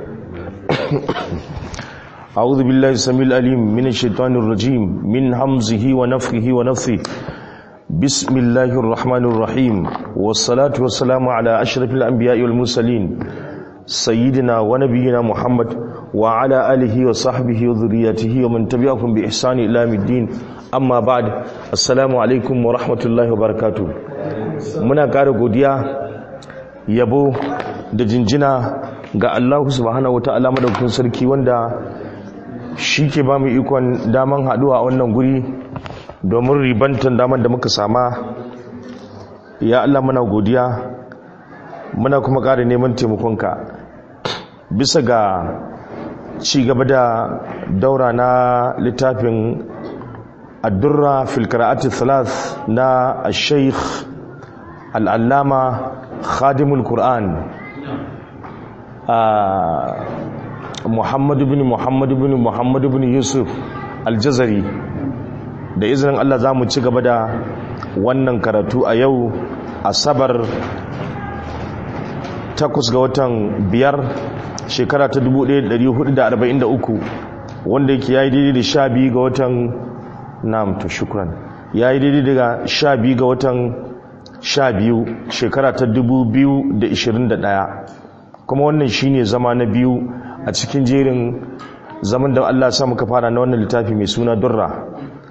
أعوذ بالله السميع العليم من الشيطان الرجيم من همزه ونفخه ونفثه بسم الله الرحمن الرحيم والصلاة والسلام على أشرف الأنبياء والمرسلين سيدنا ونبينا محمد وعلى آله وصحبه وذريته ومن تبعهم بإحسان إلى يوم الدين أما بعد السلام عليكم ورحمة الله وبركاته muna ƙara godiya yabo da jinjina ga Allah subhanahu wata'ala madaukakin sarki wanda shi ke ba mu ikon daman haɗuwa a wannan guri domin ribantan daman da muka sama ya Allah muna godiya muna kuma ƙara neman taimakonka bisa ga ci gaba da daura na littafin addurra fil qira'ati thalath na al-sheikh al'allama khadimul qur'an muhammadu bin muhammadu bin muhammadu bin yusuf aljazari da izinin allah za mu ci gaba da wannan karatu a yau asabar takwas ga watan biyar shekara ta 1443 wanda yake ya yi daidai da sha biyu ga watan nam to shukran ya yi daidai daga sha biyu ga watan sha biyu shekara ta dubu biyu da ishirin da ɗaya kuma wannan shine zama na biyu a cikin jerin zaman da Allah sa muka fara na wannan littafi mai suna durra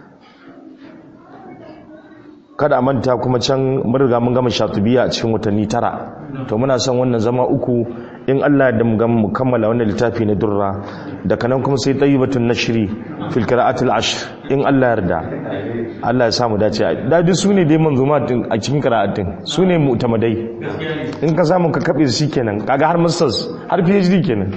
kada a manta kuma can riga mun gama shatubiya a cikin watanni tara to muna son wannan zama uku in Allah da mu kammala wannan littafi na durra daga nan kuma sai tayyibatun nashri fil qira'atil ashr in Allah yarda Allah ya samu dace da duk sune dai manzuma din a cikin qira'atin sune mu'tamadai in ka samu ka kabe su kenan kaga har masters har PhD kenan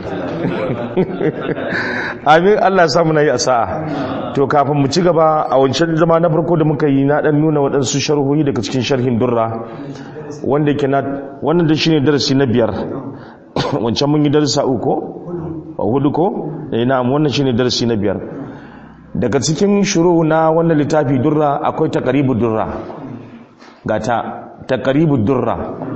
amin Allah ya samu nayi asa'a to kafin mu ci gaba a wancan zama na farko da muka yi na dan nuna waɗansu sharhohi daga cikin sharhin durra wanda yake na wannan da shine darasi na biyar wancan mun yi darasa uku a hudu ko eh na'am wannan shine darasi na biyar daga cikin shuru na wannan littafi durra akwai taqribud durra gata taqribud durra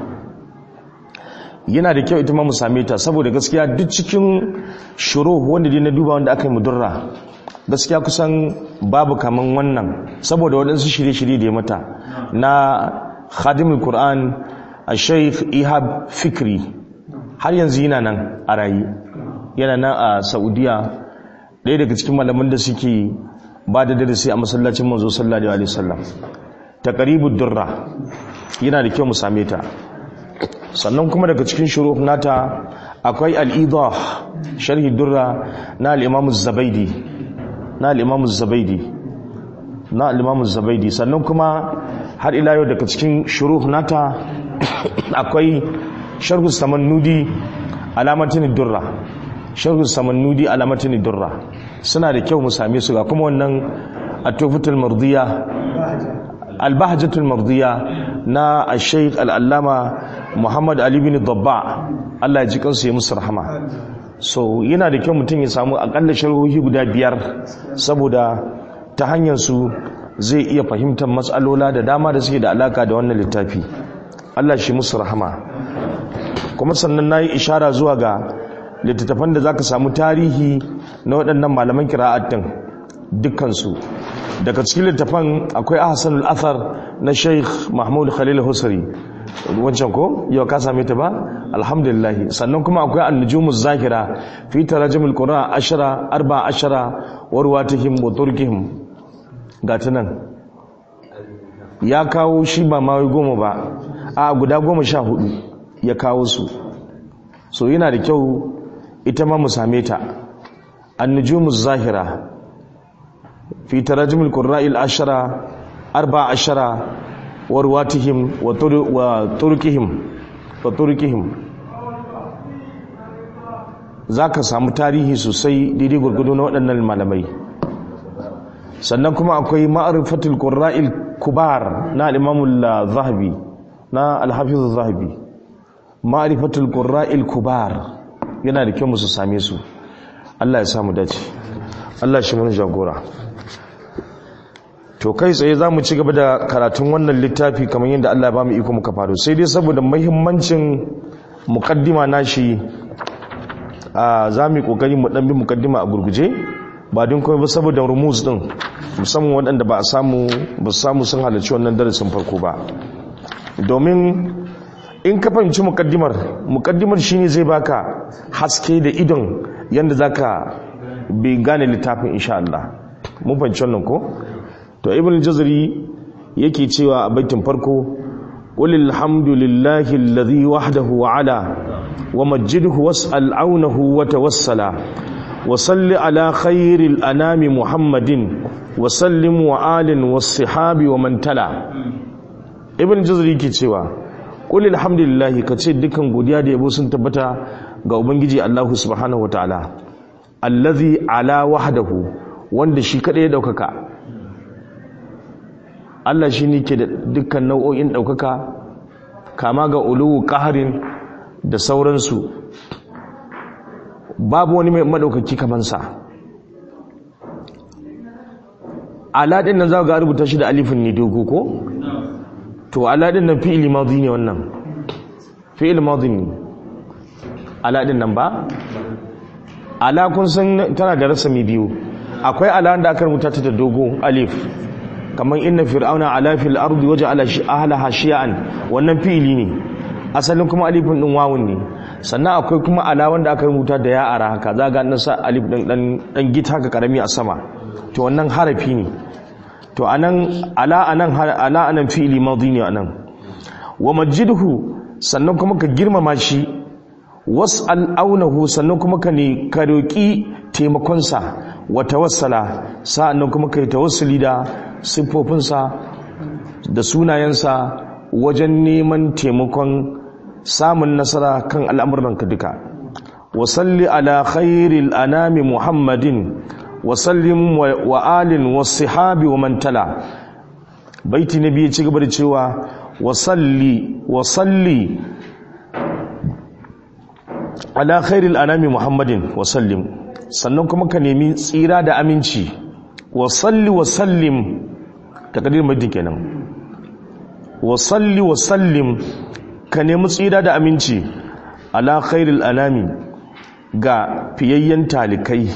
yana da kyau ita ma mu same ta saboda gaskiya duk cikin shuru wanda dai na duba wanda aka yi mu durra gaskiya kusan babu kaman wannan saboda waɗansu shirye-shirye da ya mata na khadimul qur'an a sheikh ihab fikri har yanzu yana nan a rayu yana nan a saudiya ɗaya daga cikin malaman da suke ba da darasi a masallacin manzo sallallahu alaihi wasallam taqribud durra yana da kyau mu same ta sannan kuma daga cikin shuruf nata akwai al-idah sharhi durra na al-imam az-zabaidi na al-imam az-zabaidi na al-imam az-zabaidi sannan kuma har ila yau daga cikin shuruf nata akwai sharhu samannudi alamatin durra sharhu samannudi alamatin durra suna da kyau mu same su ga kuma wannan atufatul mardiya albahjatul mardiya na al-shaykh al-allama muhammad ali bin dabba Allah ya ji kansu ya musu rahama so yana da kyau mutum ya samu akalla sharhohi guda biyar saboda ta hanyar su zai iya fahimtar matsalola da dama da suke da alaka da wannan littafi Allah shi musu rahama kuma sannan na yi ishara zuwa ga littattafan da za ka samu tarihi na waɗannan malaman kira'attun dukkansu daga cikin littattafan akwai ahsanul athar na sheikh mahmud khalil husari wancan ko yau ka same ta ba alhamdulillah sannan kuma akwai annujumuz zakira fi tarajumul qur'an ashara arba ashara wa ruwatihim wa turkihim gata nan ya kawo shi ba ma goma ba a guda goma sha hudu ya kawo su so yana da kyau ita ma mu same ta annujumuz zahira fi tarajumul qurra'il ashara arba ashara wa ruwatihim wa turkihim wa turkihim zaka samu tarihi sosai daidai gurgudu na waɗannan malamai sannan kuma akwai ma'rifatul qurra'il kubar na al-imam al-zahabi na al-hafiz al-zahabi ma'rifatul qurra'il kubar yana da kyau musu same su Allah ya samu dace Allah shi mun jagora to kai tsaye za mu ci gaba da karatun wannan littafi kamar yadda Allah ba mu iko muka faru sai dai saboda muhimmancin muqaddima nashi za mu yi kokari mu dan bi mukaddima a gurguje ba don kuma ba saboda rumuz din musamman waɗanda ba a samu ba samu sun halarci wannan darasin farko ba domin in ka fahimci mukaddimar mukaddimar shine zai baka haske da idon yanda zaka bi gane littafin insha Allah mun fahimci wannan ko to ibn jazari yake cewa a baitin farko qul alhamdulillahi alladhi wahdahu ala wa majjidhu was'al aunahu wa tawassala wa salli ala khairil anami muhammadin wa sallim wa alin was sahabi wa man tala ibn jazari yake cewa qul alhamdulillahi kace dukan godiya da yabo sun tabbata ga ubangiji Allah subhanahu wa ta'ala allazi ala wahdahu wanda shi kadai ya daukaka Allah shi ne ke da dukkan nau'o'in ɗaukaka kama ga uluwu ƙaharin da sauransu babu wani mai maɗaukaki kamansa aladin nan za ga rubuta shi da alifin ne dogo ko? to aladin nan fi'ili mazi ne wannan fi'ili mazi ne aladin nan ba? ala kun san tana da rasami biyu akwai ala da aka rubuta ta da dogo alif kamar inna fir'auna ala fil ardi waje ala ahlaha shi'an wannan fi'ili ne asalin kuma alifin din wawun ne sannan akwai kuma ala wanda aka rubuta da ya ara haka za ga nan sa alif din dan dan gita haka karami a sama to wannan harafi ne to anan ala anan ala anan fi'ili madi ne anan wa majidhu sannan kuma ka girmama shi was'al aunahu sannan kuma ka ne ka roki taimakonsa wa tawassala sa'annan kuma kai tawassuli da siffofinsa da sunayensa wajen neman taimakon samun nasara kan al'amuranka duka wasalli ala khairil anami muhammadin wasallim wa alin wasihabi wa mantala baiti na biyu ci gaba da cewa wasalli wasalli ala khairil anami muhammadin wasallim sannan kuma ka nemi tsira da aminci wasalli wasallim takadir madin kenan wasalli wasallim ka nemi tsira da aminci ala khairil anami ga fiyayyen talikai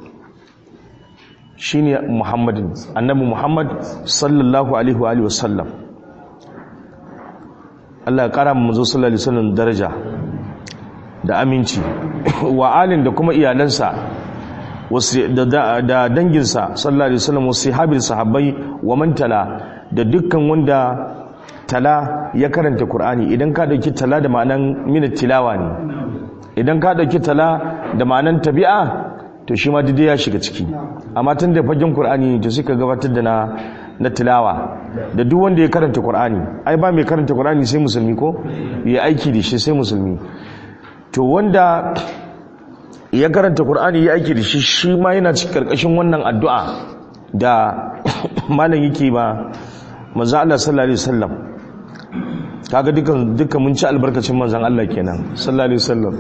shine muhammadin annabi muhammad sallallahu alaihi wa alihi wasallam Allah ya kara mu manzo sallallahu alaihi wasallam daraja da aminci wa alin da kuma iyalansa da danginsa sallallahu alaihi wasallam wasu sahabin sahabbai wa man tala da dukkan wanda tala ya karanta Qur'ani idan ka dauki tala da ma'anan min tilawa ne idan ka dauki tala da ma'anan tabi'a to shi ma dai ya shiga ciki amma tun da fagen Qur'ani to suka gabatar da na na tilawa da duk wanda ya karanta Qur'ani ai ba mai karanta Qur'ani sai musulmi ko ya aiki da shi sai musulmi to wanda ya karanta Qur'ani ya aiki da shi shi ma yana cikin karkashin wannan addu'a da malam yake ba manzo Allah sallallahu alaihi wasallam kaga dukan dukan mun ci albarkacin manzon Allah kenan sallallahu alaihi wasallam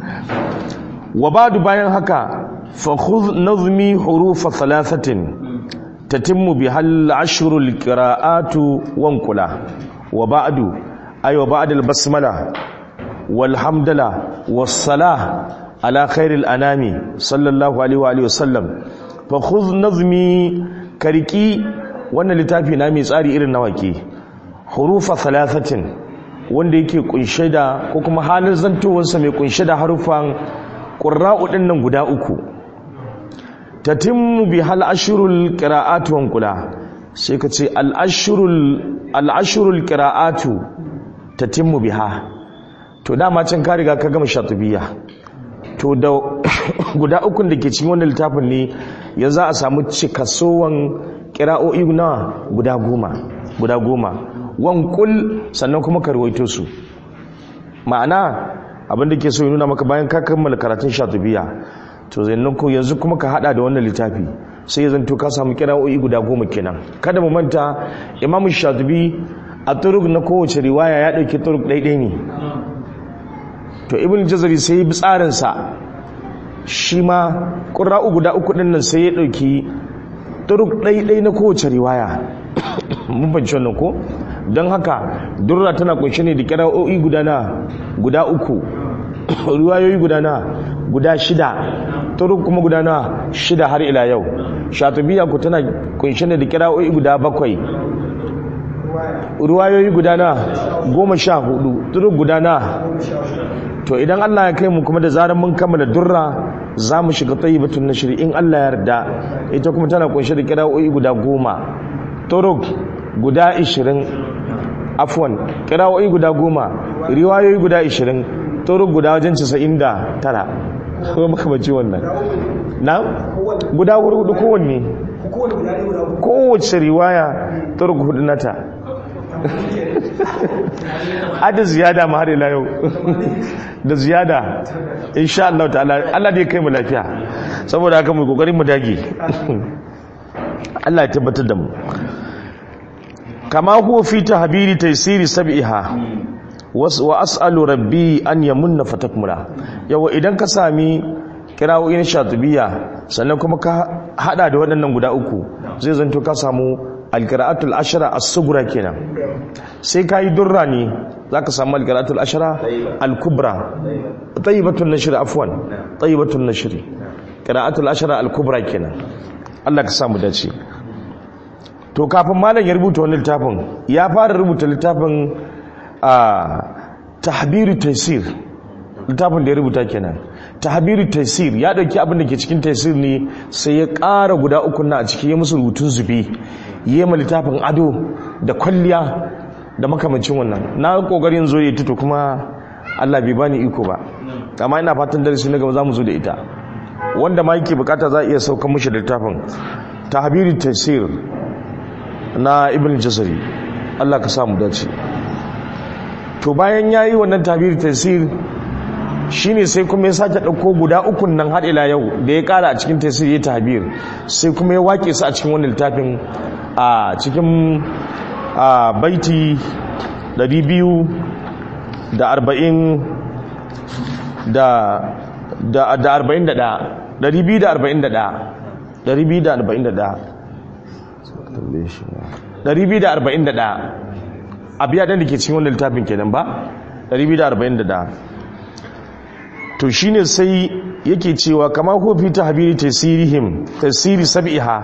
wa ba'du bayan haka fa khudh nazmi huruf thalathatin tatimmu bihal ashrul qira'atu wanqula wa ba'du ay wa ba'd al basmala wal hamdala was salah ala khairil anami sallallahu alaihi wa alihi wasallam fa khudh nazmi kariki wannan littafi na mai tsari irin na wake hurufa thalathatin wanda yake kunshe da ko kuma halin zantowarsa mai kunshe da harufan qurra'u din nan guda uku tatimmu bi hal ashrul qira'atu wan kula sai ka ce al ashrul al ashrul qira'atu tatimmu biha to dama can ka riga ka gama shatubiya to da guda ukun da ke cikin wannan littafin ne yanzu a samu cikasowan kira'o'i na guda goma guda goma wankul sannan kuma ka rawaito su ma'ana abinda ke so ya nuna maka bayan ka kammala karatun shatubiya to zannan ko yanzu kuma ka hada da wannan littafi sai ya zanto ka samu kira'o'i guda goma kenan kada mu manta imamu shatubi a turuk na kowace riwaya ya dauki turuk ɗaiɗai ne to ibn jazari sai ya bi tsarinsa shi ma ƙura'u guda uku ɗin nan sai ya ɗauki turuk ɗaiɗai na kowace riwaya mun banci wannan ko don haka durra tana kunshe ne da kira'o'i guda na guda uku riwayoyi guda na guda shida turuk kuma guda na shida har ila yau shatubiya ku tana kunshe da kira'o'i guda bakwai ruwayoyi guda na goma sha hudu turuk guda na to idan Allah ya kai mu kuma da zarar mun kammala durra za mu shiga tayyibatun nashri in Allah ya yarda ita kuma tana kunshe da kira'o'i guda goma turuk guda ishirin afwan kira'o'i guda goma riwayoyi guda ishirin turuk guda wajen casa'in da tara ko makamanci wannan na guda hudu kowanne kowace riwaya turuk hudu nata hada ziyada ma har ila yau da ziyada insha Allah ta'ala Allah dai kai mu lafiya saboda haka mu kokarin mu dage Allah ya tabbatar da mu kama huwa fi tahbiri taysiri sab'iha wa as'alu rabbi an yamunna fatakmula yawa idan ka sami kirawoyin shatubiya sannan kuma ka hada da waɗannan guda uku zai zanto ka samu alqira'atul ashra as-sughra kenan sai kai durra ne zaka samu alqira'atul ashra al-kubra tayyibatun nashr afwan tayyibatun nashr qira'atul ashra al-kubra kenan Allah ka samu dace to kafin malam ya rubuta wani littafin ya fara rubuta littafin a tahbiru taysir littafin da ya rubuta kenan tahbiru taysir ya dauki abin da ke cikin taysir ne sai ya ƙara guda uku na a ciki ya musu rubutun zube yi ma littafin ado da kwalliya da makamancin wannan na kokarin zo ya tuto kuma Allah bai bani iko ba amma ina fatan darasi na gaba za mu zo da ita wanda ma yake bukata za a iya saukan mushi da littafin tahbiru taysir na ibn jazari Allah ka samu dace to bayan yayi wannan tabiri tafsir shine sai kuma ya sake dauko guda ukun nan har ila yau da ya kara a cikin tafsir ya tabir sai kuma ya wake su a cikin wannan littafin a cikin a baiti 200 da 40 da da da 41 241 241 241 abiya da ke cikin wannan littafin kenan ba 241 to shine sai yake cewa kama ko fi tahbiri tasirihim tasiri sab'iha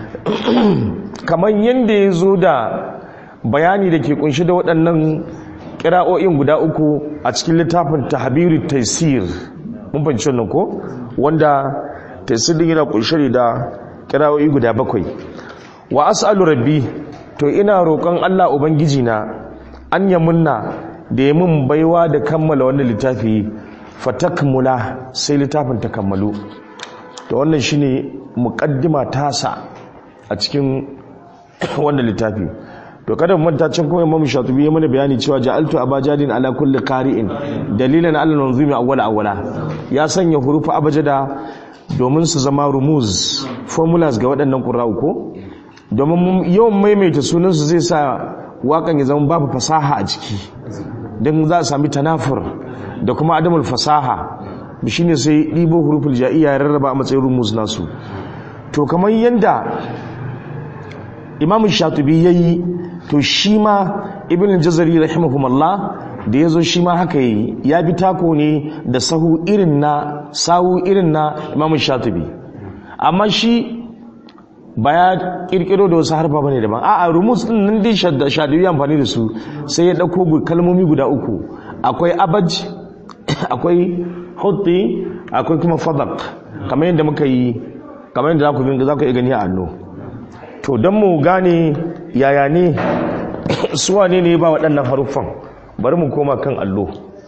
kaman yanda yazo da bayani da ke kunshi da waɗannan kira'o'in guda uku a cikin littafin tahbiri tasir mun fahimci wannan ko wanda tasir din yana kunshi da kira'o'i guda bakwai wa as'alu rabbi to ina roƙon Allah ubangiji na an yamunna da ya mun baiwa da kammala wannan littafi fatakmula sai littafin ta kammalu to wannan shine muqaddima tasa a cikin wannan littafi to kada mu manta can kuma Imam Shatibi ya mana bayani cewa ja'altu abajadin ala kulli qari'in dalilan ala nunzumi awwala awwala ya sanya hurufu abajada domin su zama rumuz formulas ga waɗannan qurra'u ko domin yawan maimaita sunansu zai sa wakan ya zama babu fasaha a ciki don za a sami tanafur da kuma adamul fasaha shi ne sai ɗibo huruful ja'iya ya rarraba a matsayin rumus nasu to kamar yadda imamun shatubi ya yi to shi ma ibn jazari rahimahumallah da ya zo shi ma haka yi ya bi tako ne da sahu irin na sahu irin na imamun shatubi amma shi ba ya kirkiro da wasu harfa bane daban a'a rumus din nan dai shadiyu amfani da su sai ya dauko kalmomi guda uku akwai abaj akwai hutti akwai kuma fadak kamar yadda muka yi kamar yadda zaku bin zaku iya gani a anno to dan mu gane yaya ne su wane ne ba waɗannan haruffan bari mu koma kan allo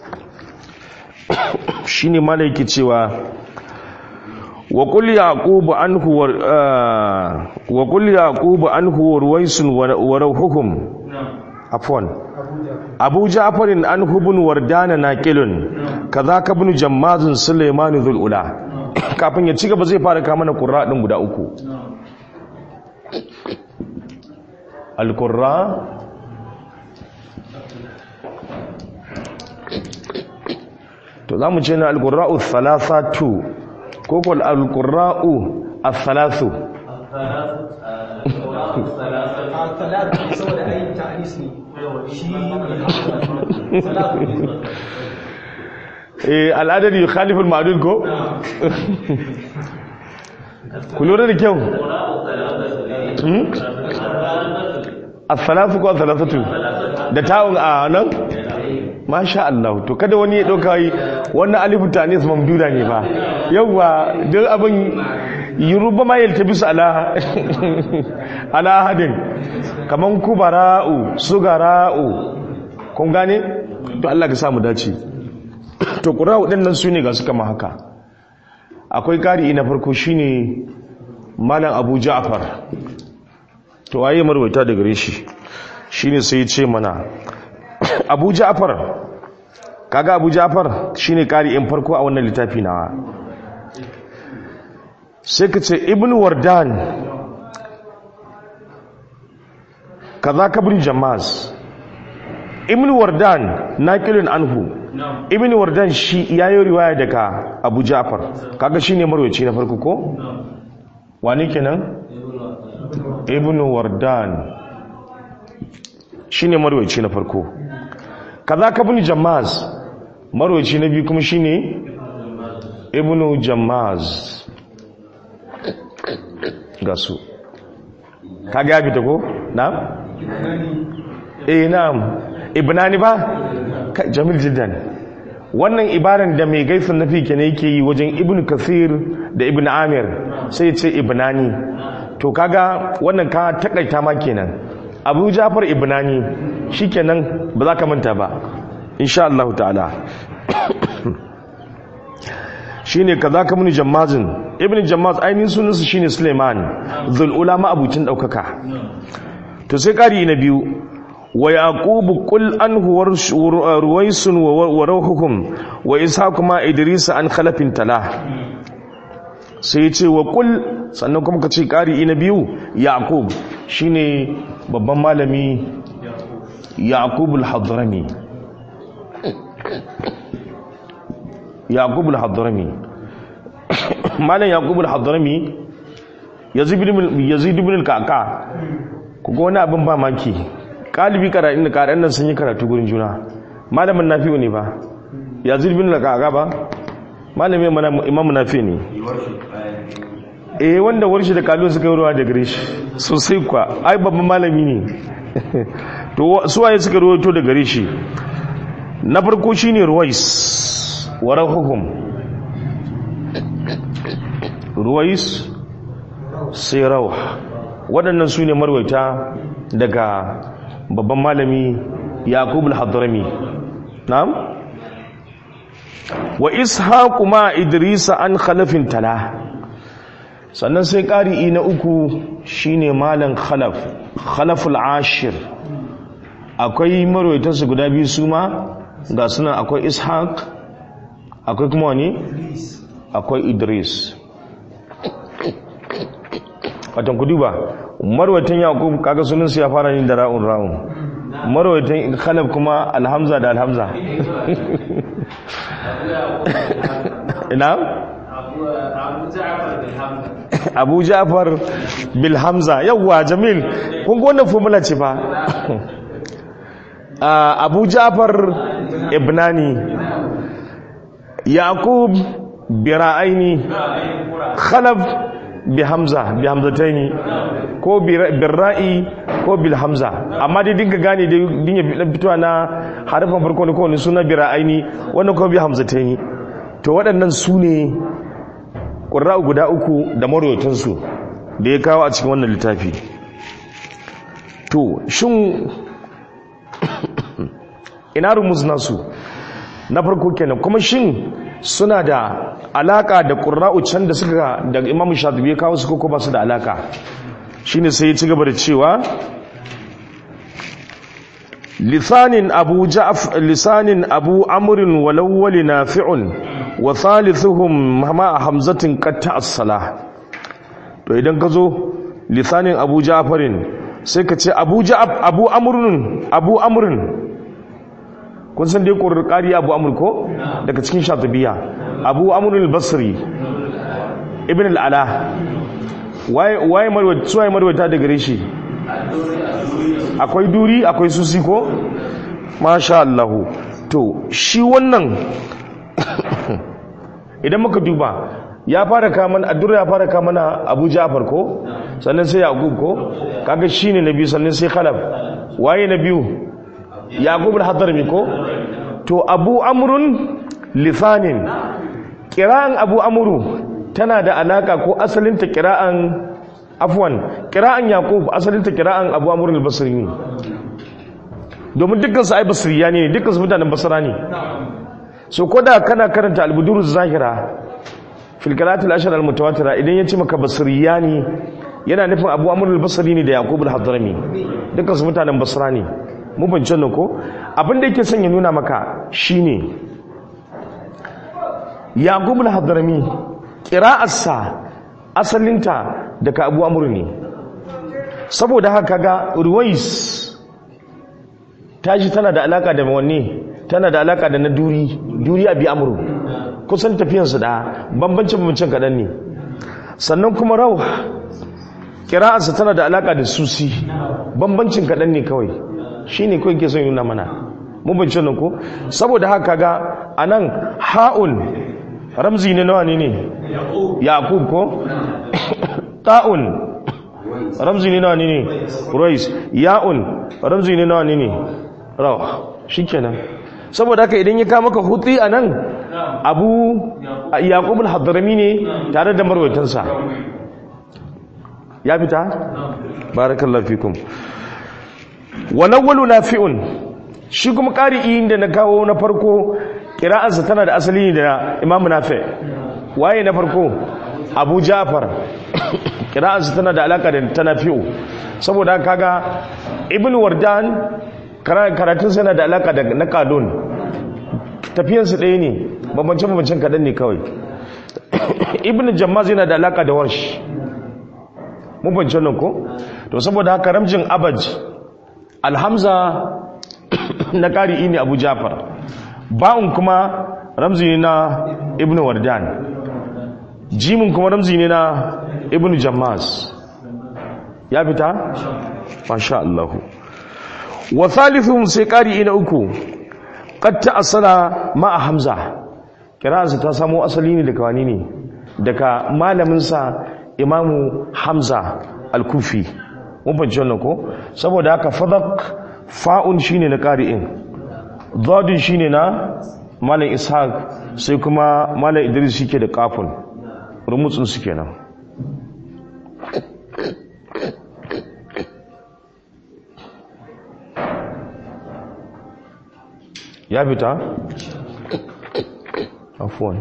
shine malai yake cewa وقل يعقوب عنه ور... آه... وقل يعقوب عنه ورويس وروحهم عفوا أبو جعفر عنه بن وردان ناقل كذاك ابن جماز سليمان ذو الأولى kafin ya ci gaba zai fara kama na ƙura ɗin guda uku al-ƙura to za mu ce na al-ƙura'u thalathatu ko ko al-qurra'u al-thalathu eh al'adar yi khalifin ma'adun ko? ku lura da kyau as-salatu ko as-salatu da ta'un a nan masha Allah to kada wani ya dauka yi wannan alifu tanis mamduda ne ba yawa duk abin yuruba ma yaltabisu ala ala hadin kaman kubara'u sugara'u kun gane to Allah ka samu dace to qura'u din nan sune ga su kama haka akwai kari na farko shine malam Abu Ja'far to waye marwaita daga gare shi shine sai ya ce mana Abu Ja'far kaga Abu Ja'far shine kari in farko a wannan littafi nawa sai ka ce Ibn Wardan kaza kabri Jamaz Ibn Wardan naqilun anhu Ibn Wardan shi yayi riwaya daga Abu Ja'far kaga shine marwaci na farko ko wani kenan ibn wardan shine marwaci na farko kaza ka bin jamaz marwaci na biyu kuma shine ibn jamaz gasu kaga ya fita ko na'am eh na'am ibnani ba jamil jiddan wannan ibaran da mai gaisun nafi kenan yake yi wajen ibn kasir da ibn amir sai ce ibnani to kaga wannan ka takaita ma kenan abu jafar ibnani shikenan ba za ka manta ba insha Allah ta'ala shine kaza ka muni jammazin ibn jammaz ainihin sunansa shine suleiman zul ulama abucin daukaka to sai kari na biyu wa yaqubu qul anhu ruwaisun wa rawhukum wa ishaq ma idris an khalafin tala sai ya ce wa kul sannan kuma ka ce ƙari na biyu yaqub shine babban malami yaqub al-hadrami yaqub al-hadrami malam yaqub al-hadrami yazid ibn yazid ibn al-qaqa kuga wani abin ba maki kalibi karatun da karatun nan sun yi karatu gurin juna malamin nafi'u ne ba yazid ibn al-qaqa ba malamin imamu nafi ne eh wanda warshi da kalon suka yi ruwa da gare shi sosai kwa ai babban malami ne to suwaye suka ruwaito da gare shi na farko shine ruwais wa rahuhum ruwais sai rawh waɗannan su ne marwaita daga babban malami yaqub al-hadrami na'am wa ishaqu ma idrisa an khalafin tala sannan sai ƙari'i na uku shine malam khalaf khalaful ashir akwai marwaitarsu guda biyu su ma ga suna akwai ishaq akwai kuma wani akwai idris watan ku duba marwaitan yaqub kaga sunansu ya fara yin da ra'un ra'un marwaitan khalaf kuma alhamza da alhamza ina abu ja'far bil hamza yawwa jamil kun ga wannan formula ce fa abu ja'far ibnani yaqub bi ra'aini khalaf bi hamza bi hamzataini ko bi ra'i ko bil hamza amma dai dinga gane dai dinga fitowa na harafin farko ne ko ne suna bi ra'aini wannan ko bi hamzataini to waɗannan su ne ƙura'u guda uku da marwatansu da ya kawo a cikin wannan littafi to shin ina rumus nasu na farko kenan kuma shin suna da alaka da ƙura'u can da suka da imam shatibi ya kawo su ko ba su da alaka shine sai ya ci gaba da cewa lisanin abu ja'af lisanin abu amrin walawwali nafi'un wa thalithuhum ma hamzatin qatta as-salah to idan ka zo lisanin abu ja'farin sai ka ce abu ja'af abu amrun abu amrun kun san dai qur'ani abu amr ko daga cikin shatibiya abu amr al-basri ibn al-ala waye waye marwata suwaye marwata da gare shi akwai duri akwai susi ko masha Allah to shi wannan idan muka duba ya fara kaman addurra ya fara kamana abu ja'far ko sannan sai yaqub ko kaga shine na biyu sannan sai khalaf waye na biyu yaqub al-hadrami ko to abu amrun lisanin kira'an abu amuru tana da alaka ko asalinta kira'an afwan kira'an yaqub asalinta kira'an abu amrun al-basri ne domin dukkan su ai basriya ne dukkan su mutanen basra ne so koda kana karanta al-budur zahira fil qira'atil ashr al-mutawatira idan yace maka basriya ne yana nufin abu amrun al-basri ne da yaqub al-hadrami dukkan su mutanen basra ne mu ban nan ko abin da yake son ya nuna maka shine yaqub al-hadrami qira'arsa asalinta daga abu amr ne saboda haka ga ruwais tashi tana da alaka da wanne tana da alaka da na duri duri abi amru kusan tafiyarsu da bambancin bambancin kaɗan ne sannan kuma rauh qira'arsa tana da alaka da susi bambancin kaɗan ne kawai shi ne kawai ke son yuna mana mubinci nan ko saboda haka ga a nan ha'un ramzi ne nawa ne ne yaƙub ko ta'un ramzi ne nawa ne ne rois ya'un ramzi ne nawa ne ne rawa shi kenan saboda haka idan ya kama ka hutu a nan abu yaƙub al-hadrami ne tare da marwaitansa ya fita? barakallahu fikum walawwalu nafi'un shi kuma ƙari'i da na kawo na farko ƙira'arsa tana da asali da imamu nafi waye na farko abu jafar ƙira'arsa tana da alaƙa da ta nafi'u saboda kaga ibn wardan karatunsa yana da alaƙa da na kalon tafiyansu ɗaya ne bambancin-bambancin kaɗan ne kawai ibn jammaz yana da alaƙa da warsh mun bancin nan ko to saboda haka ramjin abaj alhamza na ƙari'i ne abu jafar ba'un kuma ramzi ne na ibn wardan jimin kuma ramzi ne na ibn jammas ya fita? masha Allah wa thalithun sai ƙari'i na uku ƙatta asala ma'a hamza kiransa ta samo asali ne daga wani ne daga malaminsa imamu hamza al-kufi mun fahimci wannan ko saboda haka fadak fa'un shine na qari'in dadin shine na malam ishaq sai kuma malam idris shike da kafun rumutsun su kenan ya fita afwan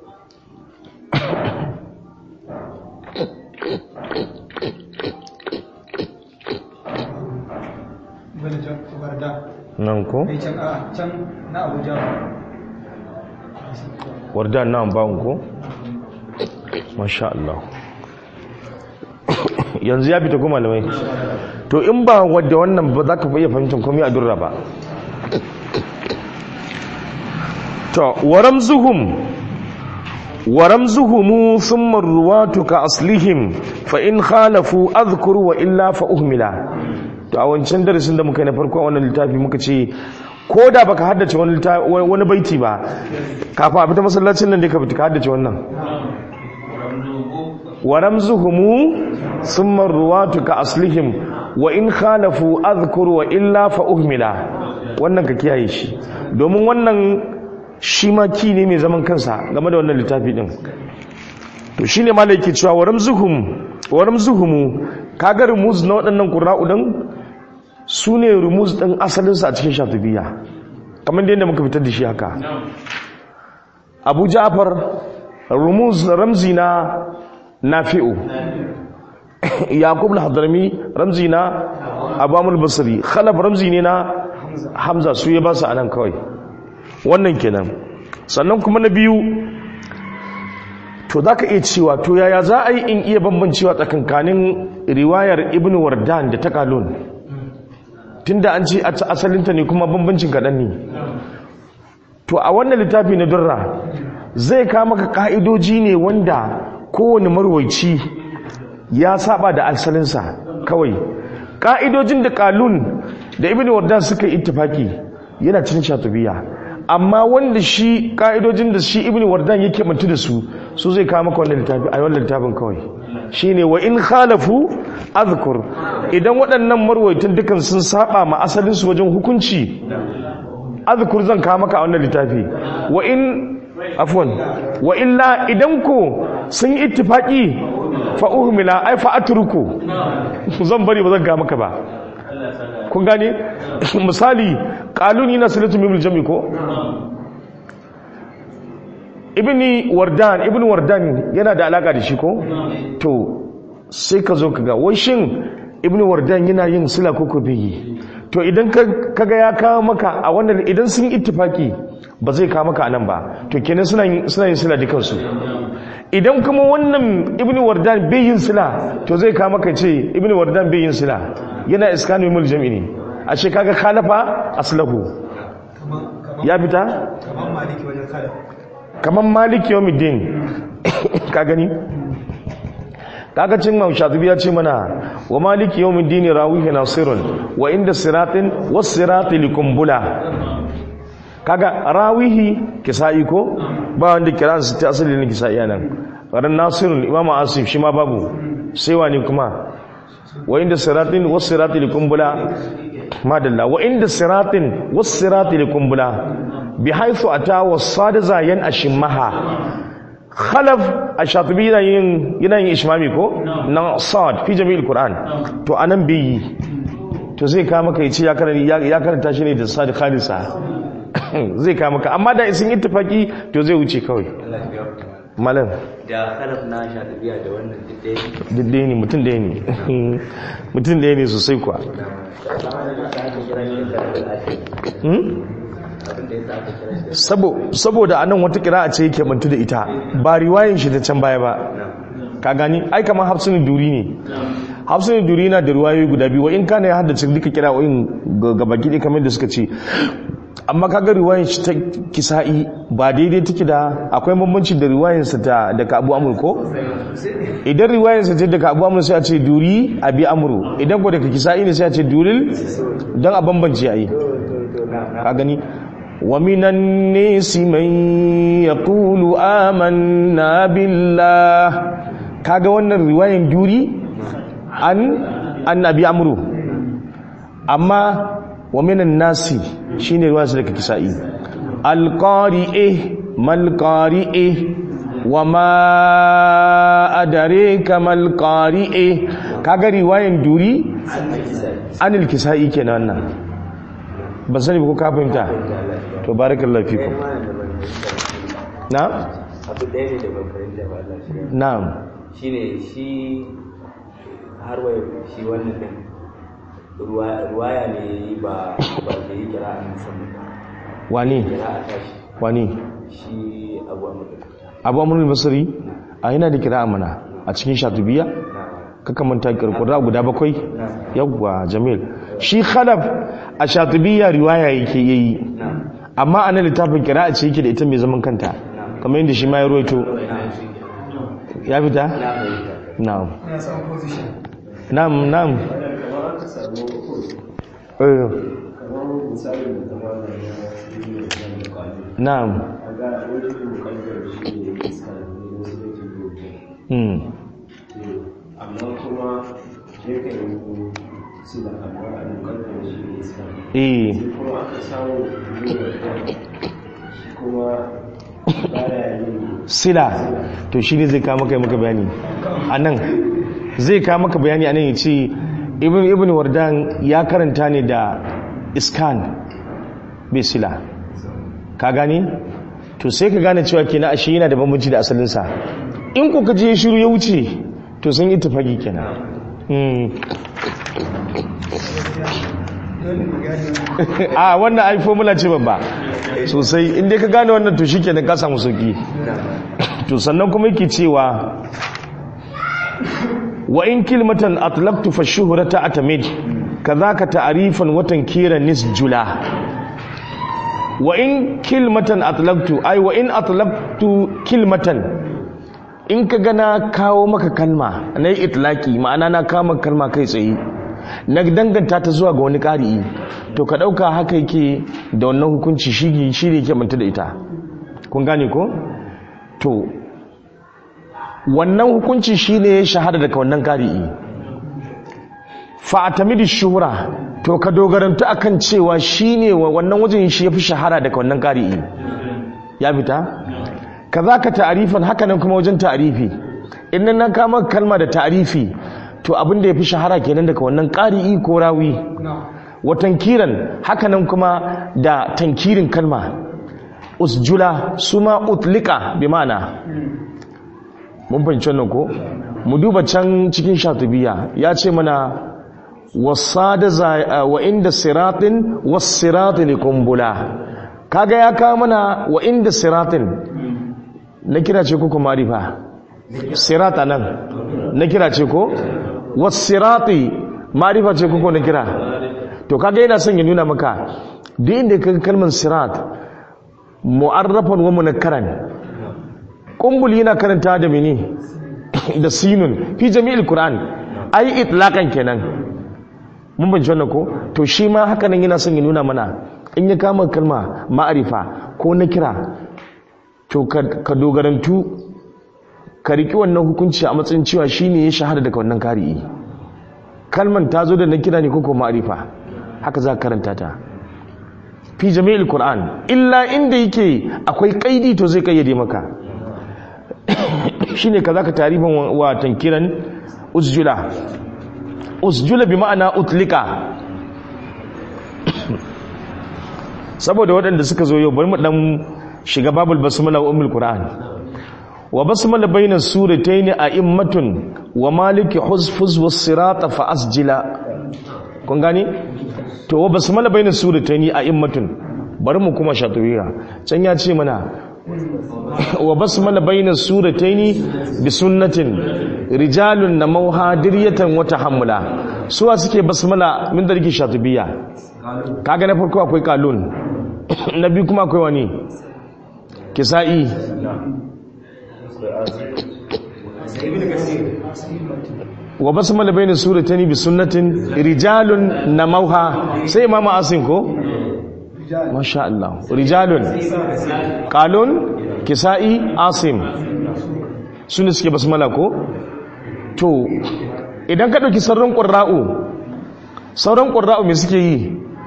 nan ko? can na abuja warda nan bawon ko? masha Allah yanzu ya fita kuma malamai to in ba wadda wannan ba za ka iya fahimtar komai a durra ba to waram zuhum waram zuhumu thumma ruwatu ka aslihim fa in khalafu adhkuru wa illa fa uhmila to a wancan darasin da muka yi na farko a wannan littafi muka ce ko da baka haddace wani wani baiti ba kafin a fita masallacin nan da ka fita ka haddace wannan wa ramzuhumu thumma ruwatu ka aslihim wa in khalafu adhkuru wa illa fa uhmila wannan ka kiyaye shi domin wannan shi ma ki ne mai zaman kansa game da wannan littafi din to shine malai ke cewa wa ramzuhum wa ramzuhumu kaga rumuz na waɗannan qurra'u din su ne rumuz ɗin asalinsa a cikin shatubiya kamar da yadda muka fitar da shi haka abu ja'far rumuz ramzi na nafi'u yaqub al-hadrami ramzi na abu amul basri khalaf ramzi ne na hamza su ya ba su anan kawai wannan kenan sannan kuma na biyu to za ka iya cewa to yaya za a yi in iya bambancewa tsakankanin riwayar ibn wardan da ta kalun tunda an ce asalinta ne kuma bambancin kaɗan ne to a wannan littafi na durra zai kama ka ka'idoji ne wanda kowane marwaici ya saba da asalinsa kawai ka'idojin da kalun da ibn wardan suka yi ittifaki yana cin shatubiya amma wanda shi ka'idojin da shi ibn wardan yake mutu da su su zai kawo maka wannan littafi a wannan littafin kawai shine wa in khalafu azkur idan waɗannan marwaitin dukan sun saba ma asalin su wajen hukunci azkur zan kawo maka a wannan littafi wa in afwan wa illa idan ko sun yi ittifaqi fa uhmila ai fa atruku zan bari ba zan ga maka ba kun gane misali qaluni na salatu mimul jami ko ibni wardan ibn wardan yana da alaka da shi ko to sai ka zo kaga wai shin ibn wardan yana yin sila ko ko bai to idan kaga ya kawo maka a wannan idan sun ittifaki ba zai kawo maka anan ba to kenan suna yin suna yin sila dukansu idan kuma wannan ibn wardan bai yin sila to zai kawo maka ce ibn wardan bai yin sila yana iskanu mul jami'i a ce kaga khalafa aslahu ya fita kamar maliki wajen kada kamar maliki yawmiddin ka gani kaga cin Imam Shatibi ya ce mana wa maliki yawmiddin rawihi nasirun wa inda siratin was sirati likumbula kaga rawihi kisa'i ko ba wanda kiran su ta asali ne kisa'i nan ran nasirun Imam Asif shi ma babu sai wani kuma wa inda siratin was sirati likumbula madalla wa inda siratin was sirati likumbula bi haythu ata was sadiza yan ashimmaha khalaf ash-shatibi yana yin yana yin ishmami ko na sad fi jami'il qur'an to anan bi to zai ka maka yace ya karanta ya karanta shi ne da sad khalisa zai ka maka amma da sun ittifaki to zai wuce kawai malam da khalaf na shatibiya da wannan duk ɗaya ne. duk ɗaya ne mutum ɗaya ne mutum ɗaya ne sosai kuwa Hmm? abin da ya sa aka kira shi da Sabo- saboda anan wata kira ce yake bantu da ita ba riwayin shi ta can baya ba ka gani ai kamar hafsunin duri ne hafsunin duri na da riwayoyi guda biyu wa in kana ya haddace duka kira wa'in gaba gidi kamar da suka ce amma kaga riwayin shi ta kisa'i ba daidai take da akwai bambanci da riwayin sa ta daga abu amur ko idan riwayin sa ta daga abu amur sai a ce duri abi amru idan ko daga kisa'i ne sai a ce duril don a bambance ayi ka gani ومن الناس من يقول آمنا بالله kaga wannan riwayan juri an annabi amru amma wa minan nasi shine riwayar daga kisa'i alqari'e mal qari'e wa ma adraka mal qari'e kaga riwayan juri anil kisa'i kenan wannan ban sani ba ko ka fahimta to barakallahu fikum na abu ɗaya ne da ban fahimta ba Allah shi ya- na'am shine shi har wai shi wannan din ruwa- ruwaya ne ba ba da yi kira a musamman ba wani kira a tashi wani shi abu a mutum abu amrul basri a yana da kira amana a cikin shatubiya na kaka manta kirkura guda bakwai na yawwa jamil shi khalaf a shatubiya riwaya yake yayi na amma a nan littafin kira a ce yake da ita mai zaman kanta kamar yadda shi ma ya roito ya fita na fahimta na'am ina samun position na'am na'am eh na'am hmm amma kuma yakan yi su da amma a dukkan shi ne islam eh kuma aka samu shi kuma baya yin sila to shi ne zai kawo maka maka bayani a nan zai kawo maka bayani a nan ya ce ibn ibn wardan ya karanta ne da iskan bai sila ka gani to sai ka gane cewa kenan ashe yana da bambanci da asalinsa in ko ka je shiru ya wuce to sun yi tafagi kenan Hmm. dole mu gane a wannan ai formula ce babba sosai inda ka gane wannan to shikenan ka samu sauki to sannan kuma yake cewa wa in kilmatan atlaqtu fa shuhrata atamid kadhaka ta'rifan wa tankiran nisjula wa in kilmatan atlaqtu ai wa in atlaqtu kilmatan in ka gana kawo maka kalma na yi itlaki ma'ana na kawo maka kalma kai tsaye na danganta ta zuwa ga wani ƙari'i to ka ɗauka haka yake da wannan hukunci shi shi ne yake manta da ita kun gane ko to wannan hukunci shi ne ya shahada daga wannan ƙari'i fa'atamidi shuhura to ka dogaranta akan cewa shi ne wannan wajen shi ya fi shahara daga wannan ƙari'i ya fita ka za ka ta'arifan hakanan kuma wajen ta'arifi inda na kama kalma da ta'arifi to abin da ya fi shahara kenan daga wannan ƙari'i ko rawi wa tankiran hakanan kuma da tankirin kalma usjula su ma utlika bi mana mun fahimci wannan ko mu duba can cikin shatubiya ya ce mana wasada wa inda siratin was-sirati likumbula kaga ya kawo mana wa inda siratin na kira ce ko kuma rifa sirata nan na kira ce ko was-sirati marifa ce ko na kira to kaga yana son ya nuna maka duk inda kaga kalmar sirat mu'arrafan wa munakkaran kumbul yana karanta da mini da sinun fi jami'il qur'an ai itlaqan kenan mun ban wannan ko to shi ma haka nan yana son ya nuna mana in ya kama kalma ma'arifa ko na kira to ka dogarantu ka riki wannan hukunci a matsayin cewa shine ya shahada daga wannan kari'i kalman ta zo da na kira ne ko ko ma'arifa haka za ka karanta ta fi jami'il qur'an illa inda yake akwai kaidi to zai kayyade maka shine kaza ka tarifin wa tankiran usjula usjula bi ma'ana utlika saboda waɗanda suka zo yau bari mu dan shiga babul basmala wa ummul qur'an wa basmala bainas suratayn a'immatun wa maliki huzfuz was sirata fa asjila kun gane to wa basmala bainas suratayn a'immatun bari mu kuma shatuwiya can ya ce mana wa basmala bainas suratayn bi sunnatin rijalun namauha diryatan wa tahammula suwa suke basmala min darki shatubiya kaga na farko akwai kalun na biyu kuma akwai wani kisa'i wa basmala bayna suratayn bi sunnatin rijalun namauha sai imamu asin ko masha Allah rijalun qalun kisa'i asim sune suke basmala ko to idan ka dauki sauran qurra'u sauran qurra'u me suke yi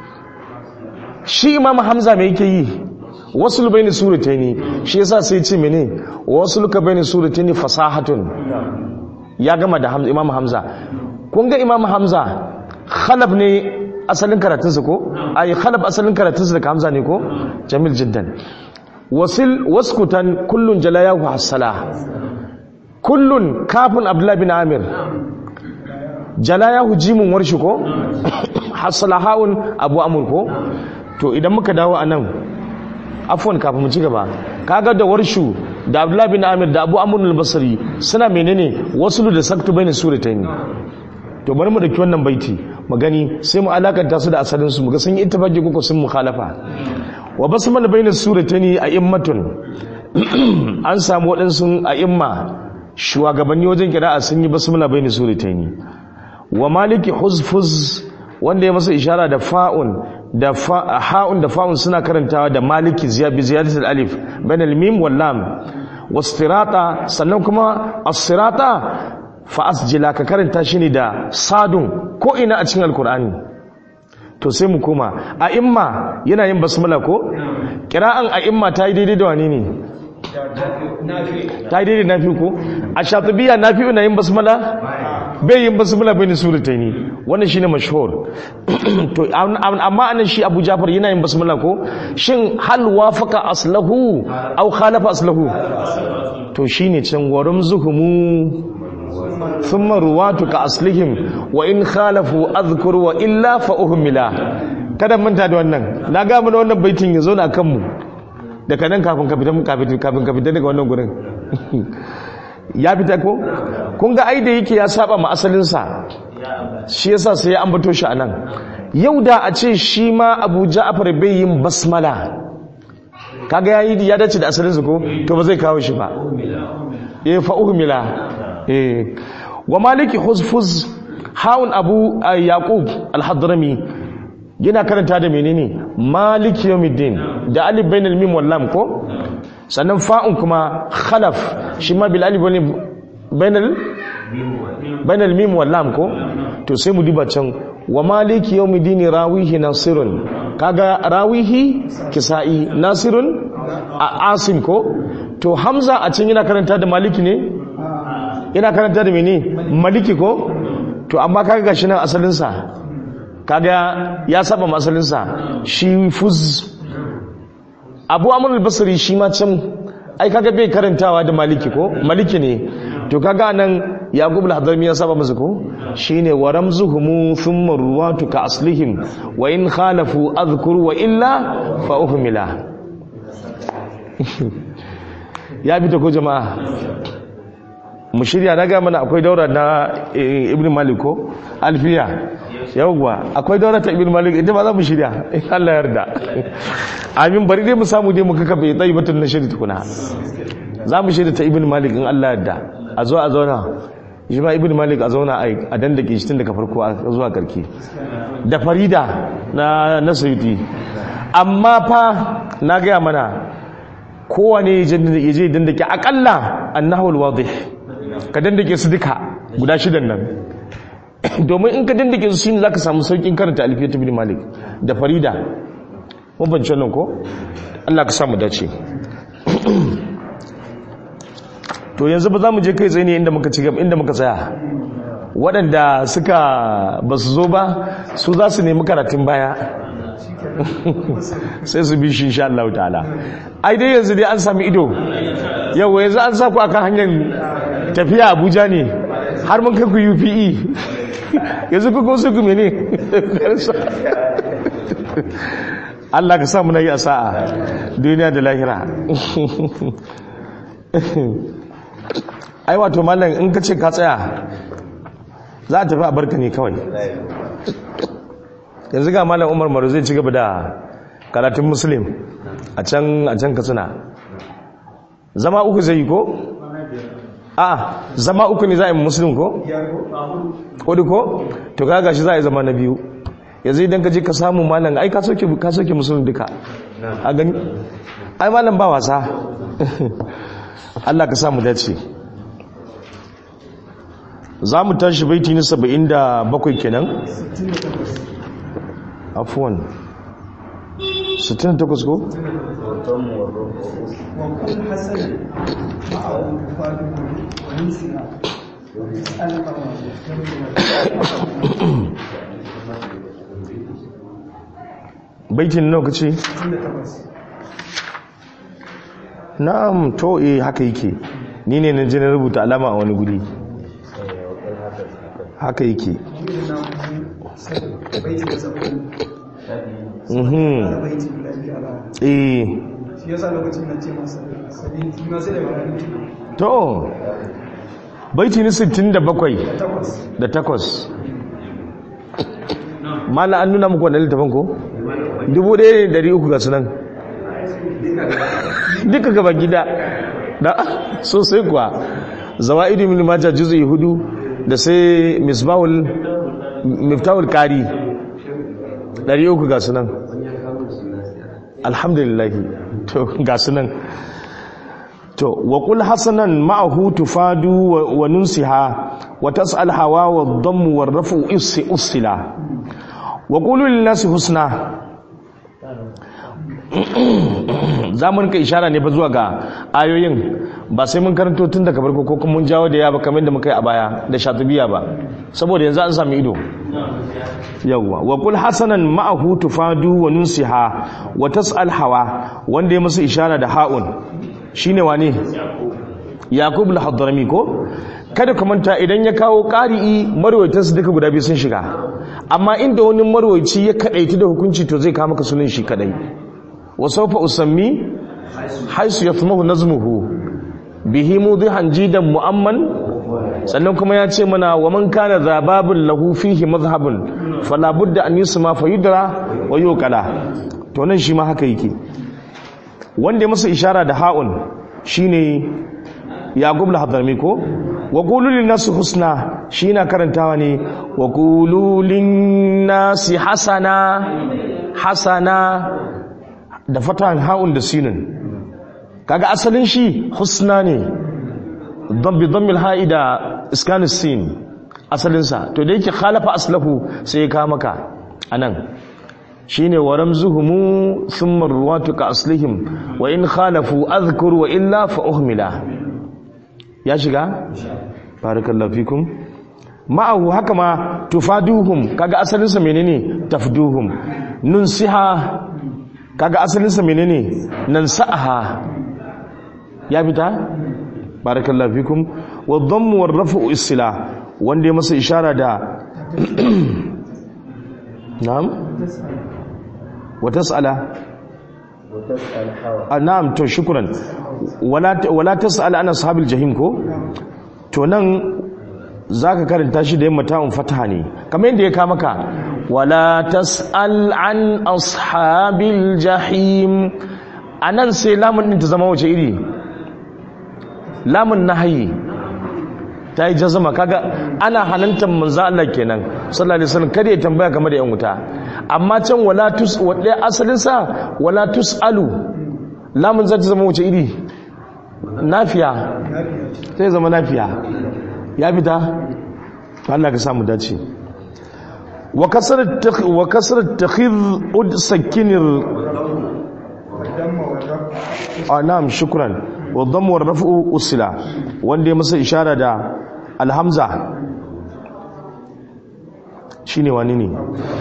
shi imamu hamza me yake yi wasu bayni suratayn shi yasa sai ce mene wasu ka bayni suratayn fasahatun ya gama da Hamza, Imam Hamza kun ga Imam Hamza khalaf ne asalin karatunsa ko ai khalaf asalin karatunsa daga Hamza ne ko jamil jiddan wasil waskutan kullun jalayahu hasala kullun kafin Abdullah bin Amir jalayahu jimun warshi ko hasala haun Abu Amr ko to idan muka dawo anan afwan kafin mu ci gaba kaga da warshu da Abdullah bin Amir da Abu Amr al-Basri suna menene wasulu da saktu bayin suratayn to bari mu daki wannan baiti mu gani sai mu alakanta su da asalin su mu ga sun yi ittifaqi ko sun mukhalafa wa basmal bayin suratayn a'immatun an samu wadansu a'imma shugabanni wajen kira'a sun yi basmala bayin suratayn wa maliki huzfuz wanda ya masa ishara da fa'un da ha'un da fa'un suna karantawa da maliki bi ziyadatul alif bain al-mim wal lam wastirata sannan kuma as-sirata fa asjila ka karanta shi ne da sadun ko ina a cikin alkur'ani to sai mu koma a imma yana yin basmala ko kira'an a imma ta yi daidai da wani ne ta yi daidai nafi ko a shatabiya nafi na yin basmala bai yin basmala bai ne surata ne wannan shine mashhur to amma anan shi Abu Jafar yana yin basmala ko shin hal wafaka aslahu aw khalafa aslahu to shine can warum zuhumu thumma ruwatu ka aslihim wa in khalafu adhkur wa illa fa uhmila kada manta da wannan na ga mu wannan baitin yazo na kanmu daga nan kafin ka fita kafin ka fita daga wannan gurin ya fita ko kun ga ai da yake ya saba ma asalin sa shi yasa sai ya ambato shi anan yau da a ce shi ma Abu Ja'far bai yin basmala kaga yayi ya dace da asalin sa ko to ba zai kawo shi ba eh fa uhmila eh wa maliki huzfuz haun abu a yaqub al-hadrami yana karanta da menene malik yawmiddin da alif bainal mim wal lam ko sannan fa'un kuma khalaf shi ma bil alif wal bainal bainal mim wal lam ko to sai mu duba can wa malik yawmiddin rawihi nasirun kaga rawihi kisa'i nasirun a asim ko to hamza a can yana karanta da maliki ne yana karanta da mene maliki ko to amma kaga gashi nan asalinsa kaga ya saba masalinsa shi fuz abu amur al-basri shi ma can ai kaga bai karantawa da maliki ko maliki ne to kaga nan yaqub al-hadrami ya saba masa ko shine wa ramzuhum thumma ruwatu ka aslihim wa in khalafu adhkur wa illa fa uhmila ya bi ta ko jama'a mu shirya na ga mana akwai daura na ibn malik ko alfiya yawwa akwai daura ta ibn malik ita ba za mu shirya in Allah yarda amin bari dai mu samu dai mu kaka bai tsayi batun na shirya tukuna za mu shirya ta ibn malik in Allah yarda a zo a zauna shi ma ibn malik a zauna a dandake shi tun daga farko a zuwa karki da farida na na sayuti amma fa na gaya mana kowane ya je dandake akalla annahul wadih ka dandake su duka guda shidan nan domin in ka dandake su shine zaka samu saukin karanta alfiyat ibn malik da farida mun bance nan ko Allah ka samu dace to yanzu ba za mu je kai tsaye ne inda muka ci gaba inda muka tsaya waɗanda suka ba su zo ba su za su nemi karatun baya sai su bi shi insha Allah ta'ala ai dai yanzu dai an sami ido yau yanzu an sa ku akan hanyar tafiya Abuja ne har mun kai ku UPE yanzu ku su ku mene Allah ka sa mu na yi a sa'a duniya da lahira ai wato mallan in ka ce ka tsaya za a tafi a barka ne kawai yanzu ga malam umar maru zai ci gaba da karatun muslim a can a can katsina zama uku zai yi ko? a zama uku ne za a yi muslim ko? kudu ko? to kaga shi za a yi zama na biyu yanzu idan ka je ka samu malam ai ka soke muslim duka a gani ai malam ba wasa Allah ka samu dace za mu tashi baiti na saba'in da bakwai kenan afuwan 68 ko? وكل حسن معه فاده ونسنا baitin nawa kace na'am to eh haka yake ni ne na je na rubuta alama a wani guri haka yake baiti da sabon mhm baiti guda biyu a baya eh shi yasa lokacin na ce masa sabin kima sai da bayani to baiti ni 67 takwas da takwas mala an nuna muku wannan littafin ko? dubu ɗaya ne dari uku ga sunan duka gaba gida da sosai kuwa zawa idu min majah juz'i hudu da sai misbahul miftahul kari dari uku ga sunan alhamdulillah to ga sunan to wa qul hasanan ma'ahu tufadu wa- wa nunsiha wa tas'al hawa wa dhamm wa rafu issi usila wa qulu lin nasi husna zamun ka ishara ne fa zuwa ga ayoyin ba sai mun karanto tun daga farko ko kuma mun jawo da ya ba kamar da muka yi a baya da shatubiya ba saboda yanzu an sami ido yawwa wa qul hasanan ma'ahu tufadu wa nunsiha wa tas'al hawa wanda ya musu ishara da ha'un shine wane yaqub al-hadrami ko kada ka manta idan ya kawo qari'i marwayatan su duka guda biyu sun shiga amma inda wani marwayi ya kadaita da hukunci to zai kawo maka sunan shi kadai wa sawfa usammi haisu yathmahu nazmuhu bihi mudihan jidan mu'amman sannan kuma ya ce mana wa man kana zababun lahu fihi mazhabun fala budda an yusma fa yudra wa yuqala to nan shi ma haka yake wanda ya masa ishara da ha'un shine yaqub al-hadrami ko wa qulu lin-nasi husna shi na karantawa ne wa qulu lin-nasi hasana hasana da fatan ha'un da sinun kaga asalin shi husna ne dhambi dhammil ha'i da iskanus sin asalin sa to da yake khalafa aslahu sai ya ka maka anan shine wa ramzuhum thumma ruwatu ka aslihim wa in khalafu adhkur wa illa fa uhmila ya shiga barakallahu fikum ma'ahu haka ma tufaduhum kaga asalin sa menene tafduhum nunsiha kaga asalin sa menene nansaha ya fita barakallahu fikum wa dhammu war raf'u isla wanda ya masa ishara da na'am wa tas'ala وتسأل حوى Ah, na'am to shukran wala wala tas'al ana ashabil jahim ko to nan zaka karanta shi da yamma ta'un fataha ne kamar yadda ya ka maka wala tas'al an ashabil jahim anan sai lamun din ta zama wace iri lamun nahyi ta yi jazama kaga ana halantar manzo Allah kenan sallallahu alaihi wasallam kada ya tambaya game da yan wuta amma can wala tus wadai asalin sa wala tusalu lamun zata zama wace iri nafiya sai zama nafiya ya fita Allah ka samu dace wa kasar wa kasar takhidh ud sakinir ah na'am shukran wa dhammu wa raf'u usila wanda ya masa ishara da alhamza shine wani ne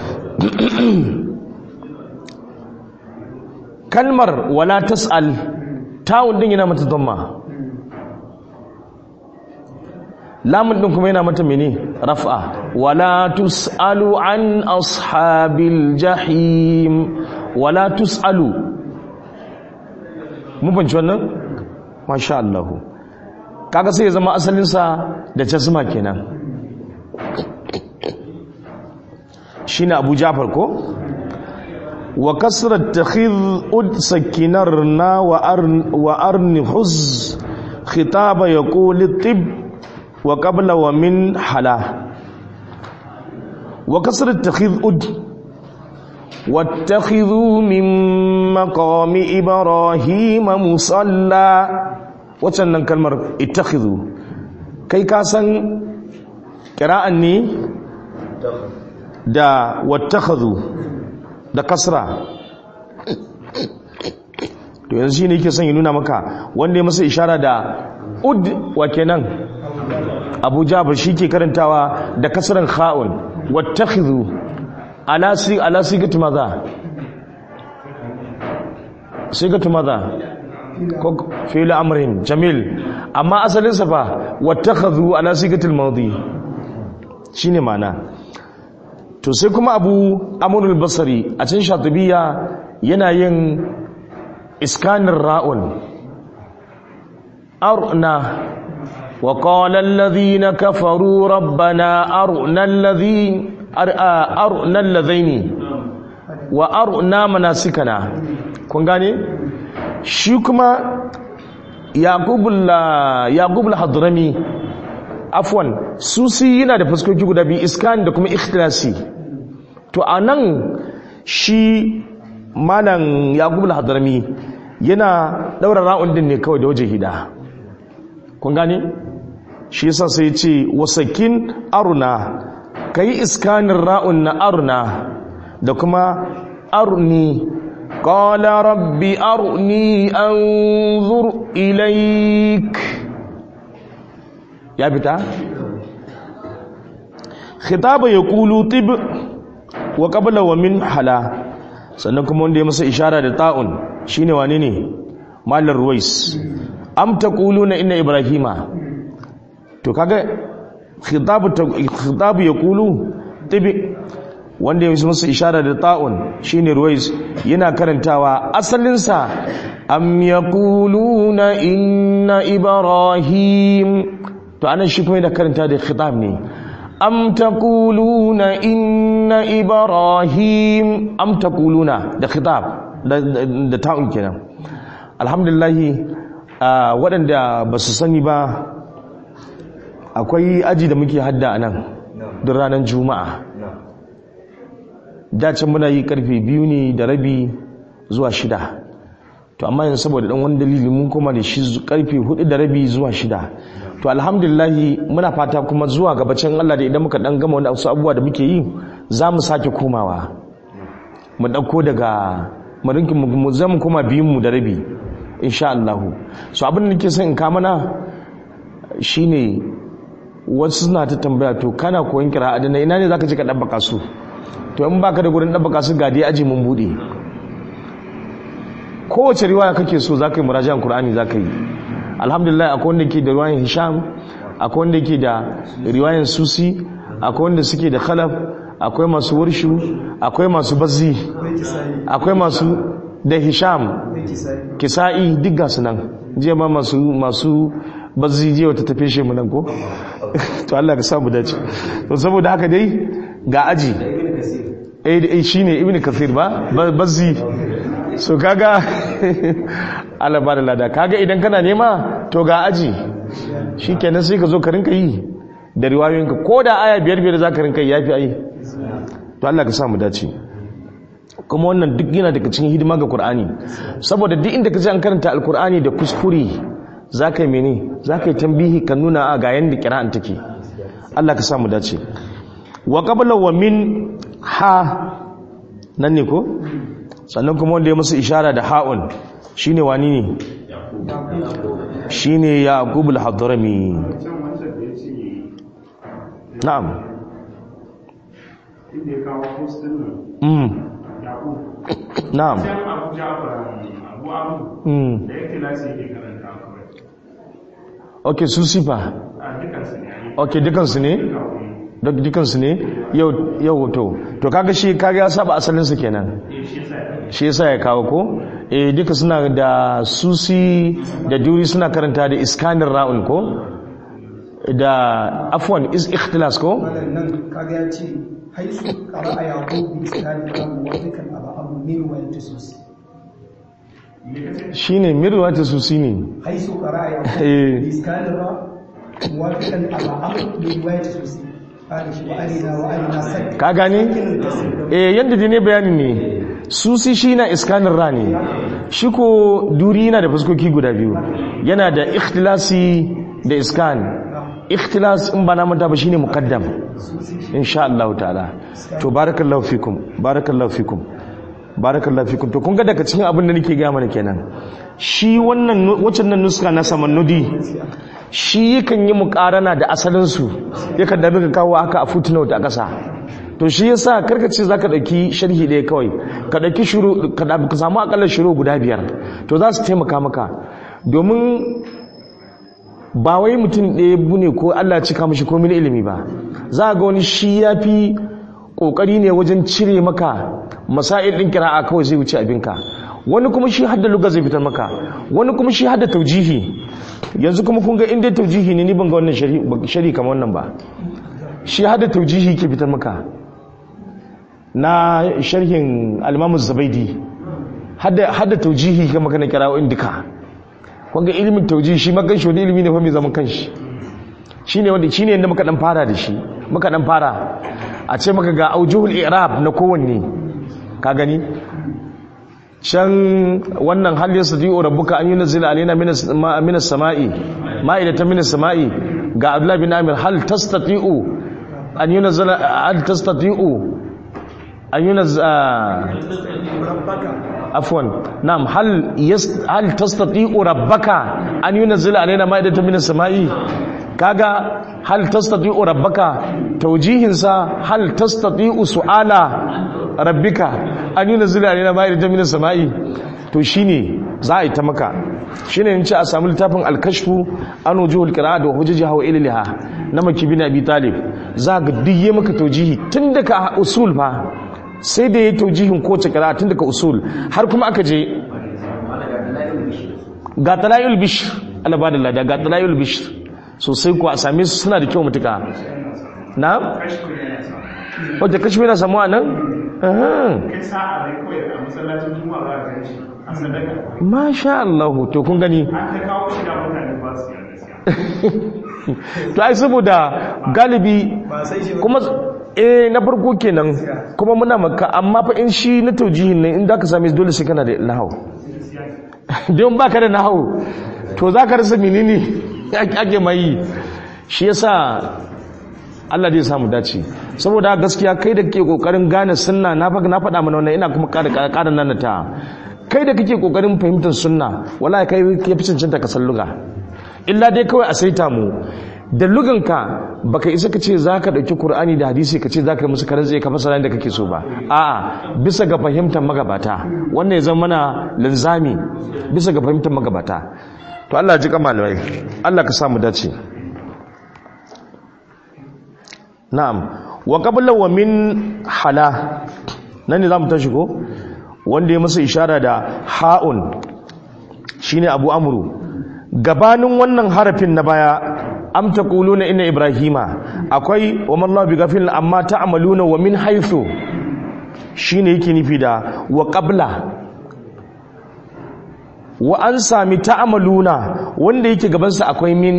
kalmar wala tas'al ta'un din yana mata dhamma lamun din kuma yana mata mene raf'a wala tus'alu an ashabil jahim wala tus'alu mun banci wannan masha Allah kaga sai ya zama asalinsa da jasma kenan shine Abu Ja'far ko wa kasrat takhidh ud sakinarna wa arn wa arni huz khitaba yaqul tib wa qabla wa min hala wa kasrat takhidh ud واتخذوا من مقام إبراهيم مصلى wacannan kalmar ittakhidhu kai ka san kira'an ne da wattakhadhu da kasra to yanzu shine yake son ya nuna maka wanda ya masa ishara da ud wa kenan Abu Jabir ke karantawa da kasran kha'un wattakhidhu ala si ala sigatu maza sigatu maza ko fi'il amrin jamil amma asalin sa fa wattakhadhu ala sigatil madi shine mana to sai kuma abu amrul basri a cikin shatibiya yana yin iskanin ra'un arna wa qala alladhina kafaru rabbana arna alladhi arna alladhaini wa arna manasikana kun gane shi kuma yaqubul hadrami afwan susi yana da fuskoki guda biyu iskan da kuma ikhlasi to anan shi malam yaqubul hadrami yana daura ra'un din ne kawai da waje hida kun gane shi yasa sai ya ce wasakin aruna kai iskanin ra'un na aruna da kuma arni قال رب أرني أنظر إليك يا بتا خطاب يقول طب وقبل ومن حلا sannan kuma wanda ya masa ishara da ta'un shine wane ne malar ruwais am taquluna inna ibrahima to kaga khitabu khitabu yaqulu tibi wanda ya masa ishara da ta'un shine ruwais yana karantawa asalinsa am yaquluna inna ibrahim to anan shi kuma yana karanta da khitab ne am taquluna inna ibrahim am taquluna da khitab da ta'un kenan alhamdulillah a waɗanda ba su sani ba akwai aji da muke hadda a nan don ranar juma'a na dacin muna yi karfe biyu ne da rabi zuwa shida to amma yanzu saboda dan wani dalili mun koma da shi zu- karfe hudu da rabi zuwa shida to alhamdulillahi muna fata kuma zuwa gabacin Allah da idan muka dan gama wani wasu abubuwa da muke yi za mu sake komawa mu dauko daga mu rinki mu mu- za mu koma biyun mu da rabi insha Allah so abin da nake son in ka mana shine wasu suna ta tambaya to kana koyon kira'a da na ina ne zaka je ka dabbaka su to in baka da gurin dabbaka su ga dai aji mun bude kowace riwaya kake so zaka yi murajan qur'ani zaka yi alhamdulillah akwai wanda ke da riwayan hisham akwai wanda ke da riwayan susi akwai wanda suke da khalaf akwai masu warshu akwai masu bazzi akwai kisayi akwai masu da hisham akwai kisayi kisa'i duk ga su nan jiya ma masu masu bazzi jiya wata tafe shi mu nan ko to Allah ka samu dace to saboda haka dai ga aji ibn kasir eh eh, shine ibn kathir ba Ba- bazzi so kaga Allah ba da lada kaga idan kana nema to ga aji shikenan sai ka zo ka rinka yi da riwayoyinka ko da aya biyar biyar za ka rinka yi yafi ai to Allah ka samu dace kuma wannan duk yana daga cikin hidima ga Qur'ani saboda duk inda ka ji an karanta alkur'ani da kuskure za ka yi mene za ka yi tambihi ka nuna a ga yanda kira'an take Allah ka samu dace wa qabla wa min ha nan ne ko sannan kuma wanda ya musu ishara da ha'un shine wani ne shine yaqub al-hadrami can wancan da ya ce na'am inda ya kawo postin nan mm yaƙo na'am can abu jafar abu abu mm da yake lasi yake karanta kawai okay su sifa a dukansu ne a yi okay dukansu ne kawai duk dukansu ne yau yau to to kaga shi kaga ya saba asalin su kenan eh shi yasa ya shi yasa ya kawo ko eh duka suna da susi da duri suna karanta da iskanin ra'un ko da afwan is ikhtilas ko malam nan kaga ya ce haisu qara'a yaqub bi iskani rabu wa dukkan aba abu min wa yatasus shine mirwa ta susi ne haisu qara'a yaqub Eh. bi iskani ra muwafiqan aba abu min wa yatasus qala shi wa arina wa arina sak ka gane eh yanda dai ne bayanin ne susi shi na iskanin ra ne shi ko duri yana da fuskoki guda biyu yana da ikhtilasi da iskan ikhtilas in ba na manta ba shine muqaddam insha Allah ta'ala to barakallahu fikum barakallahu fikum barakallahu fikum to kun ga daga cikin abin da nake ga mana kenan shi wannan waccan nan nuska na samannudi shi yakan yi muƙarana da asalin su yakan da muka kawo haka a footnote a ƙasa to shi yasa karka ce zaka dauki sharhi ɗaya kawai ka dauki shuru ka da- ka samu akalla shuru guda biyar to za su taimaka maka domin ba wai mutum ɗaya bune ko Allah ya cika mishi komai na ilimi ba za ga wani shi ya fi ƙoƙari ne wajen cire maka masail ɗin kira'a kawai zai wuce abinka wani kuma shi hadda luga zai fitar maka wani kuma shi hadda taujihi yanzu kuma kun ga inda taujihi ne ni ban ga wannan shari shari kamar wannan ba shi hadda taujihi ke fitar maka na sharhin al-Imam Zabaidi hadda hadda taujihi ga maka na kira'o'in duka wanga ilimin tauji shi magan shi wani ilimi ne fa mai zaman kanshi shine wanda shine yanda muka dan fara da shi muka dan fara a ce maka ga aujuhul i'rab na kowanne ka gani can wannan hal yasdiu rabbuka an yunzila alaina minas ma- minas sama'i ma'idatan minas sama'i ga abdullah bin amir hal tastati'u an yunzila hal tastati'u an yunzila عفوا نعم هل يست... هل تستطيع ربك ان ينزل علينا مائده من السماء كاغا هل تستطيع ربك توجيهن سا هل تستطيع سؤال ربك ان ينزل علينا مائده من السماء to shine za a yi ta maka shine in ce a samu littafin alkashfu an wujuhul qira'a da hujjaji wa illiha na maki bin abi talib za ga duk yi maka taujihi tun daga usul fa sai da ya taujihin kowace kira tun daga usul har kuma aka je ga talayul bishr Allah ba da lada ga talayul bishr sosai kuwa a same su suna da kyau mutuka na wata kashi yana samuwa nan Ahan. kai sa'a dai kawai a masallacin juma'a za a gan shi a sadaka masha Allah to kun gani an ta kawo shi da mutane ba su yarda siya to ai saboda galibi ba sai shi ba kuma eh na farko kenan kuma muna maka amma fa in shi na taujihin ne in zaka same shi dole sai kana da nahau don baka da nahau to zaka rasa menene ake mai shi yasa Allah zai samu dace saboda gaskiya kai da kake kokarin gane sunna na fa na faɗa mana wannan ina kuma ƙara ƙara nan ta kai da kake kokarin fahimtar sunna wallahi kai ke fi cancanta ka salluga illa dai kawai a saita mu da luganka baka isa ka ce za ka ɗauki Kur'ani da hadisi ka ce za ka yi musu karan zai ka fasara da kake so ba a'a bisa ga fahimtar magabata wannan ya zama mana linzami bisa ga fahimtar magabata to Allah ya ji ka malamai Allah ka samu dace na'am wa qabla wa min hala nan ne zamu tashi ko wanda ya masa ishara da ha'un shine abu amru gabanin wannan harafin na baya am taquluna inna ibrahima akwai wa mallahu bighafil amma ta'maluna wa min haythu shine yake nufi da wa qabla wa an sami ta'maluna wanda yake gaban sa akwai min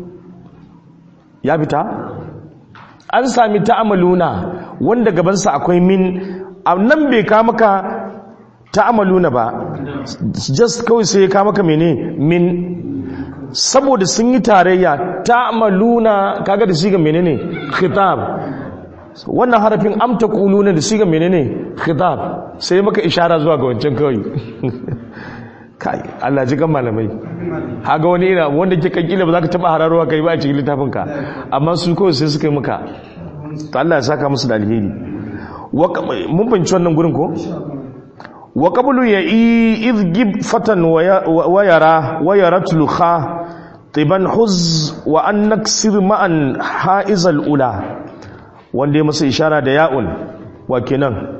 ya fita an sami ta'maluna wanda gaban sa akwai min nan bai ka maka ta'maluna ba just kawai sai ya ka maka mene min saboda sun yi tarayya ta'maluna kaga da siga menene khitab wannan harafin amta quluna da siga menene khitab sai maka ishara zuwa ga wancan kawai kai Allah ji kan malamai haga wani ina wanda ke kankila ba za ka taba hararowa kai ba a cikin littafin ka amma su kawai sai suka yi maka to Allah ya saka musu da alheri mun fahimci wannan gurin ko wa qablu ya idgib fatan wa yara wa yaratlu kha tiban huz wa an naksir ma'an haizal ula wanda ya masa ishara da ya'un wa kenan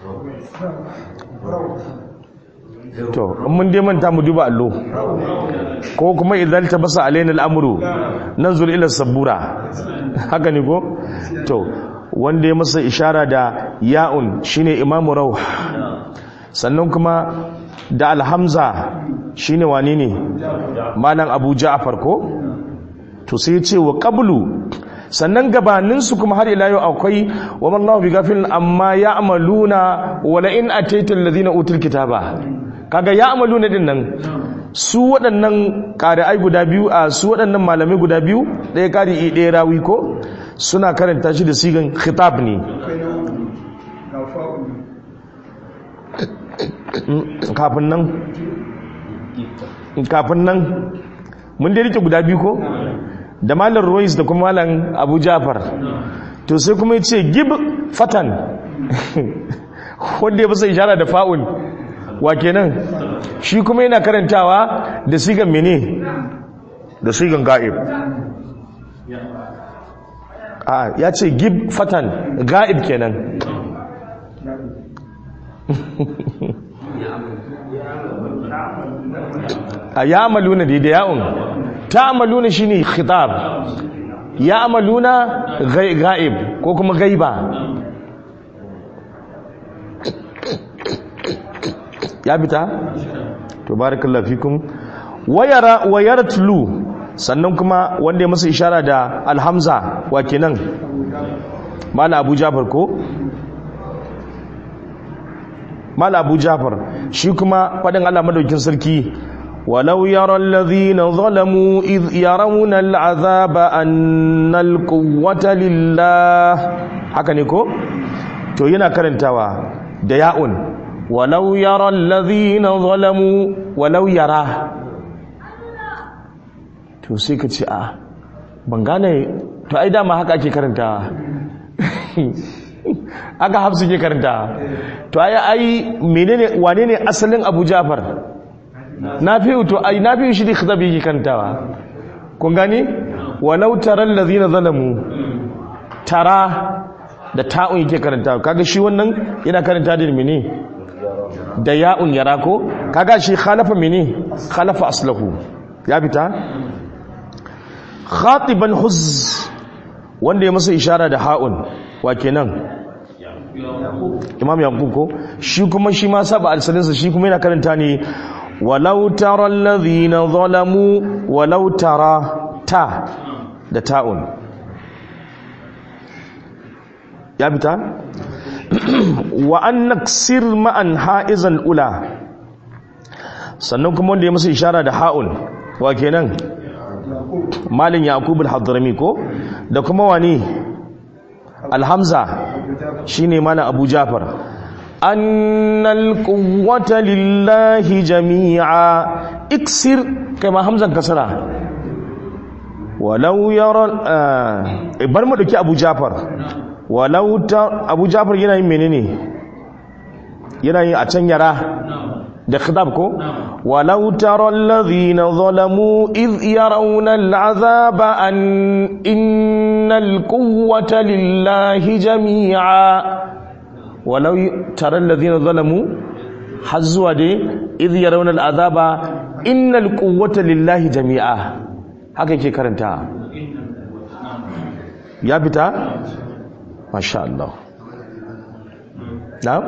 to in mun dai manta mu duba allo ko kuma idan ta basa alaina al'amru nanzur ila sabura haka ne ko to wanda ya masa ishara da ya'un shine imamu rauh sannan kuma da alhamza shine wane ne malam abu ja'far ko to sai ce wa qablu sannan gabaninsu kuma har ila yau akwai wa mallahu bi gafilin amma ya'maluna wa la in ataita alladhina utul kitaba kaga ya'maluna din nan su waɗannan ƙari'ai guda biyu a su waɗannan malamai guda biyu ɗaya ƙari'i ɗaya rawi ko suna karanta shi da sigan khitab ne kafin nan kafin nan mun dai rike guda biyu ko da malar royce da kuma malar abu jafar to sai kuma ce gib fatan wanda ya fasa ishara da fa'ul wa kenan shi kuma yana karantawa da sigan mene da sigan ga'ib a ya ce gib fatan ga'ib kenan a ya amaluna da ya'un ta amaluna shi ne khitab ya amaluna ga'ib ko kuma gaiba ya fita? to barakallahu fikum wayara wayaratlu sannan kuma wanda ya masa ishara da alhamza wa kenan mala abu jafar ko mala abu jafar shi kuma faɗin allah madaukin sarki ولو يرى الذين ظلموا إذ يرون العذاب أن القوة لله haka ne ko to yana karantawa da ya'un walau yara allazina zalamu walau yara to sai ka ce a ban gane to ai dama haka ake karantawa aka hafsu ke karantawa to ai ai menene wane ne asalin Abu Ja'far na fi to ai na fi shi da khitabi yake kantawa kun gani walau taral ladina zalamu tara da ta'un yake karantawa kaga shi wannan yana karanta da mene da ya'un yara ko kaga shi khalafa mene khalafa aslahu ya fita khatiban huz wanda ya masa ishara da ha'un wa kenan imam yaqub ko shi kuma shi ma saba alsalinsa shi kuma yana karanta ne walau tara alladhina zalamu walau tara ta da ta'un ya fita wa an naksir ma'an ha'izan ula sannan kuma wanda ya masa ishara da ha'un wa kenan malin yaqub al-hadrami ko da kuma wani alhamza shine mana abu jafar annal quwwata lillahi jami'a iksir kai ma hamzan kasara walau yara eh bar mu dauki abu jafar walau ta abu jafar yana yin menene yana yin a can yara da khitab ko walau tara alladhina zalamu id yarawna al'azaba an innal quwwata lillahi jami'a walau tara alladhina zalamu har zuwa dai id yarawna al'azaba innal quwwata lillahi jami'a haka yake karanta ya fita masha Allah na'am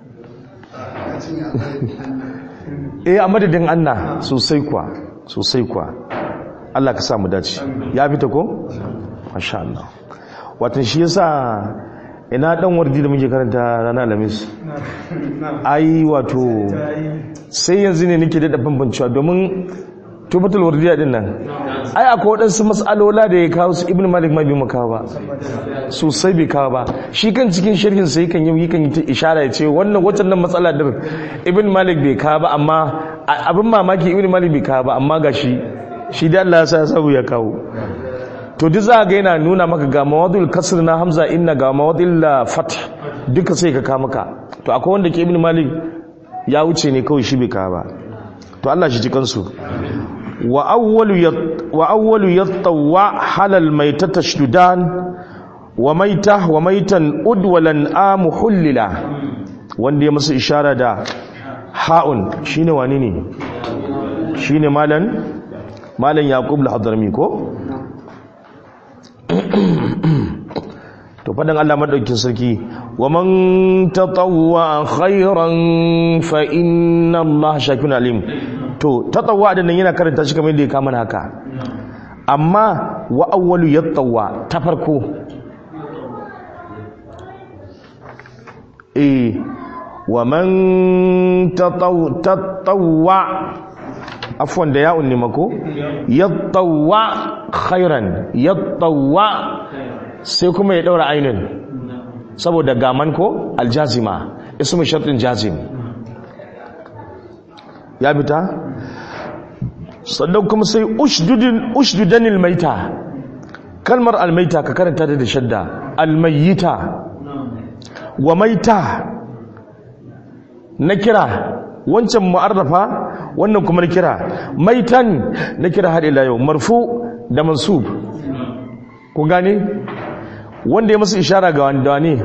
eh a madadin anna sosai kuwa sosai kuwa Allah ka samu dace ya fita ko masha Allah watan shi yasa ina dan wardi da muke karanta ranar alhamis ai wato sai yanzu ne nake da bambancewa domin tubatul wardiya din nan ai akwai waɗansu mas'alola da ya kawo su ibn malik ma bai makawa ba sosai bai kawo ba shi kan cikin shirkin sai kan yi kan yi ta ishara ya ce wannan waccan nan matsala din ibn malik bai kawo ba amma abin mamaki ibn malik bai kawo ba amma ga shi shi da Allah ya sa sabu ya kawo to duk za ga yana nuna maka ga mawadul kasr na hamza inna ga mawadul fath duka sai ka kawo maka to akwai wanda ke ibn malik ya wuce ne kawai shi bai kawo ba to Allah shi ji kansu wa awwalu yattawa halal maita tashdudan wa maita wa maitan udwalan amu hullila wanda ya masa ishara da ha'un shine wani ne shine malan malan yaqub al-hadrami ko to fadan Allah madaukin sarki wa man tatawwa khairan fa inna Allah shakirun alim to tatawwa din nan yana karanta shi kamar yadda ya kama haka amma wa awwalu yattawa ta farko eh wa man tatawwa afwan da ya'un ne mako yattawa khairan yattawa sai kuma ya daura ainun saboda gaman ko aljazima ismu shartin jazim ya fita sannan kuma sai ushdudin ushdudanil maita kalmar almaita ka karanta da shadda almayita wa maita na kira wancan mu'arrafa wannan kuma na kira maitan na kira har ila yau marfu da mansub ku gane wanda ya masu ishara ga wanda ne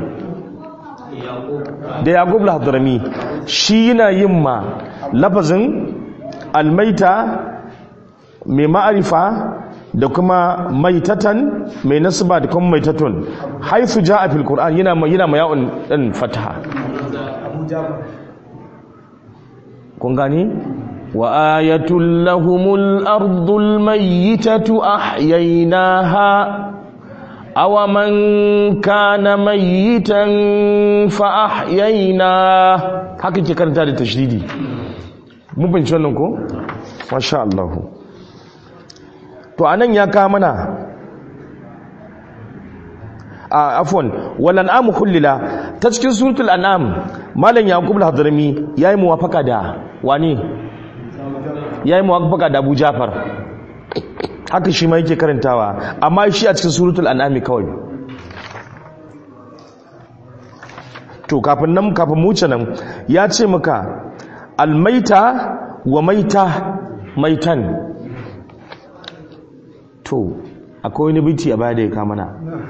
da yaqub al-hadrami shi yana yin ma lafazin almaita mai ma'arifa da kuma maitatan mai nasaba da kuma maitatun haifu ja'a fil qur'an yana ma yana ma ya'un din fataha kun gani wa ayatul lahumul ardul mayyitatu ahyaynaha awa man kana mayyitan fa ahyayna haka ke karanta da tashdidi mun binci wannan ko masha Allah to anan ya ka mana a afwan wal an'am khullila ta cikin suratul an'am malam yaqub al-hadrami yayi muwafaka da wani yayi muwafaka da Abu Jafar haka shi ma yake karantawa amma shi a cikin suratul an'am kawai to kafin nan kafin mu wuce nan ya ce maka almaita wa maita maitan to akwai wani biti a baya da ya kamana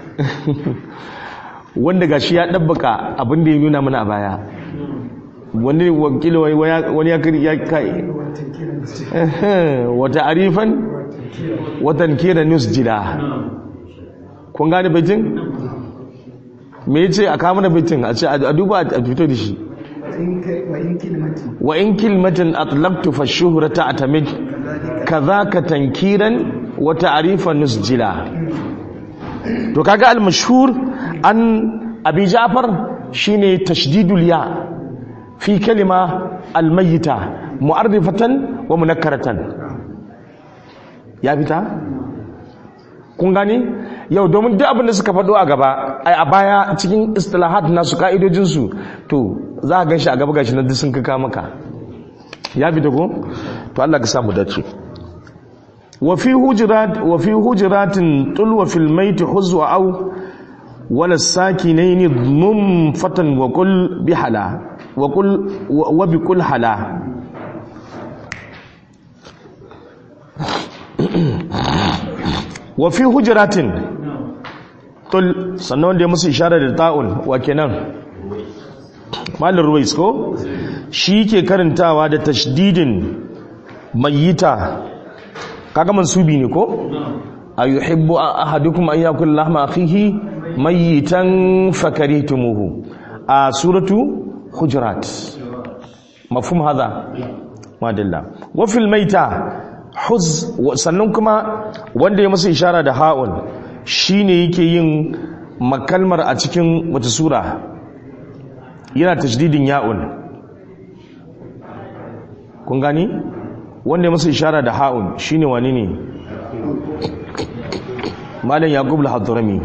wanda gashi ya ɗabbaka abin da ya nuna mana a baya wani wakil wani ya kiri ya kai wata arifan watan kira news jida kun gane baitin me yace a kawo mana baitin a ce a duba a fito da shi wa in kilmatin wa in kilmatin atlaqtu fa shuhrata atamid kadhaka tankiran wa ta'rifa nusjila to kaga al mashhur an abi ja'far shine tashdidul ya fi kalima al mayyita mu'arrifatan wa munakkaratan ya fita kun gani yau domin duk abin da suka faɗo a gaba ai a baya cikin istilahat nasu ka'idojinsu to za a ganshi a gaba gashi na duk sun kaka maka ya fita ko to Allah ka samu dace wa fi hujurat wa fi hujuratin tulwa fil mayt huzwa aw wala sakinain dhum fatan wa qul bihala wa qul wa bi qul hala wa fi hujratin tul sannan wanda ya musu ishara da ta'un wa kenan malin ruwais ko shi ke karantawa da tashdidin mayyita kaga mansubi ne ko ayuhibbu ahadukum an yakul lahma akhihi mayyitan fakarihtumuhu a suratu hujurat mafhum hadha madalla wa fil maita huz sannan kuma wanda ya masa ishara da ha'un shine yake yin makalmar a cikin wata sura yana tashdidin ya'un kun gani wanda ya masa ishara da ha'un shine wani ne malam yaqub al-hadrami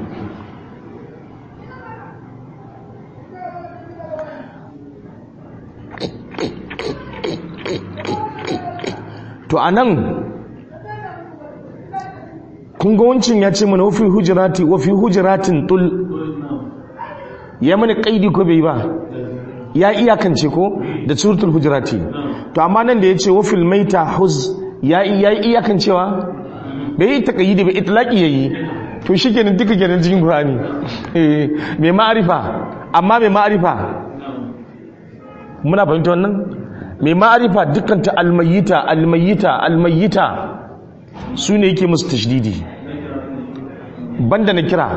to anan kun ga wancin ya ce mana wafi hujirati wafi hujiratin tul ya mana kaidi ko bai ba ya iyakance ko da suratul hujirati to amma nan da ya ce wafil maita huz ya ya iyakancewa bai yi takayyidi ba itlaqi yayi to shikenan duka kenan cikin qur'ani eh mai ma'arifa amma mai ma'arifa muna fahimta wannan mai ma'arifa dukkan ta almayyita almayyita almayyita su ne yake musu tashdidi banda na kira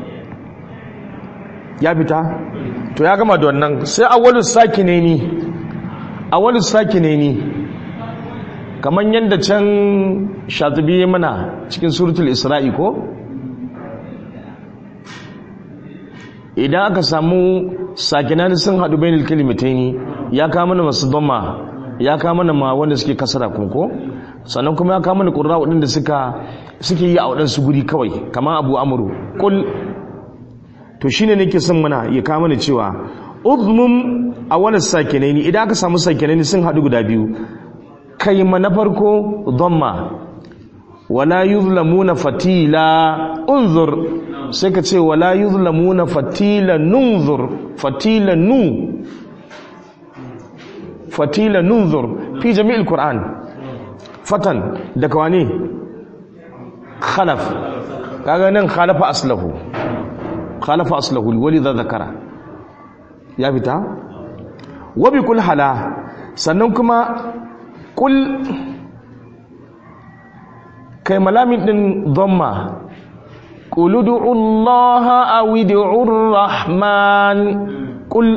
ya fita to ya gama da wannan sai awwalus sakinaini awwalus sakinaini kaman yanda can shatibi ya mana cikin suratul isra'i ko idan aka samu sakinani sun hadu bainal kalimataini ya kama mana masu dhamma ya kama mana ma wanda suke kasara kunko sannan kuma ya kama mana qurra wadanda suka suke yi a wadansu guri kawai kamar abu amru kul to shine nake son mana ya kama mana cewa udmum awwal sakinaini idan aka samu sakinaini sun hadu guda biyu kai ma na farko dhamma wala yuzlamuna fatila unzur sai ka ce wala yuzlamuna fatila nunzur fatila nu fatila nunzur fi jami'il qur'an fatan da kawani khalaf kaga nan khalafa aslahu khalafa aslahu walidha zakara ya fita wa bi kul hala sannan kuma kul kai malamin din dhamma qul ud'u allaha aw ud'u rahman qul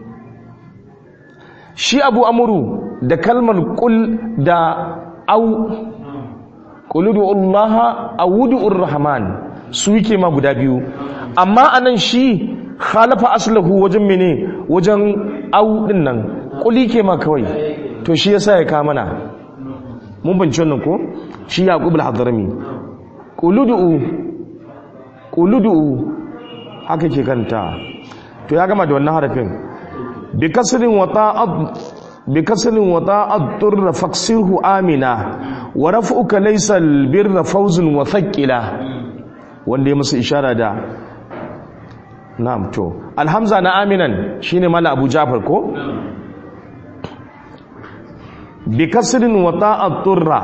shi abu amuru da kalmar kul da au kuludu allaha awudu rahman su yake ma guda biyu amma anan shi khalafa aslahu wajen mene wajen au din nan kuli ke ma kawai to shi yasa ya ka mana mun bince wannan ko shi yaqub al-hadrami kuludu kuludu haka ke kanta to ya gama da wannan harafin بكسر وطاء بكسر وطاء الضر فاكسره آمنا ورفعك ليس البر فوز وثقلا wanda ya musu ishara da na'am to alhamza na aminan shine mala abu jafar ko bi kasrin wa ta'at turra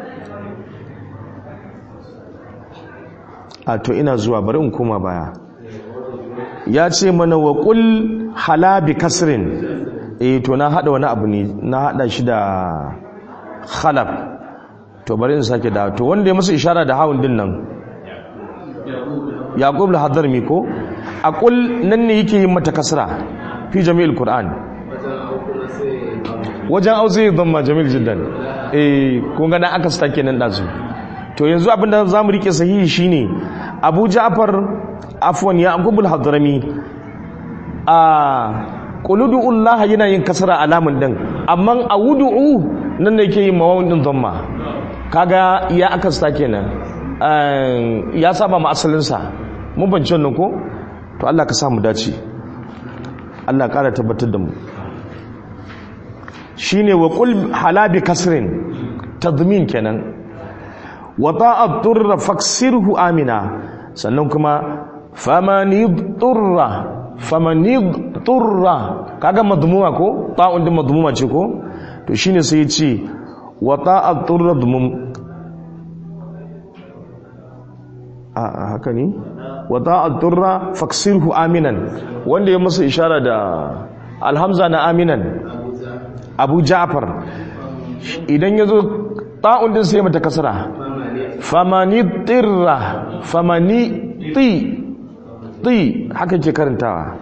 a to ina zuwa bari in koma baya ya ce mana wa qul hala bi kasrin eh to na hada wani abu ne na hada shi da khalaf to bari in sake da to wanda ya musu ishara da hawun din nan yaqub al-hadrami ko aqul nan ne yake yin mata kasra fi jami'il qur'an wajen auzi ya zama jamil jiddan eh kun ga dan aka sta kenan dazu to yanzu abinda zamu rike sahihi shine Abu Ja'far afwan ya Abdul Hadrami a quludullahi yana yin kasra alamun din amma awudu'u nan ne yake yin mawawin din dhamma kaga ya aka sta kenan ya saba ma asalin sa mun bance wannan ko to Allah ka sa mu dace Allah ƙara tabbatar da mu shine wa qul halabi kasrin tadmin kenan wa ta'at turra faksirhu amina sannan kuma famani turra famani turra kaga madmuma ko ta'un din madmuma ce ko to shine sai ya ce wa ta'at turra dumum a haka ne wa ta'at turra faksirhu aminan wanda ya masa ishara da alhamza na aminan abu ja'far idan ya zo ta'un din sai mata kasara famani tirra famani ti ti haka ke karantawa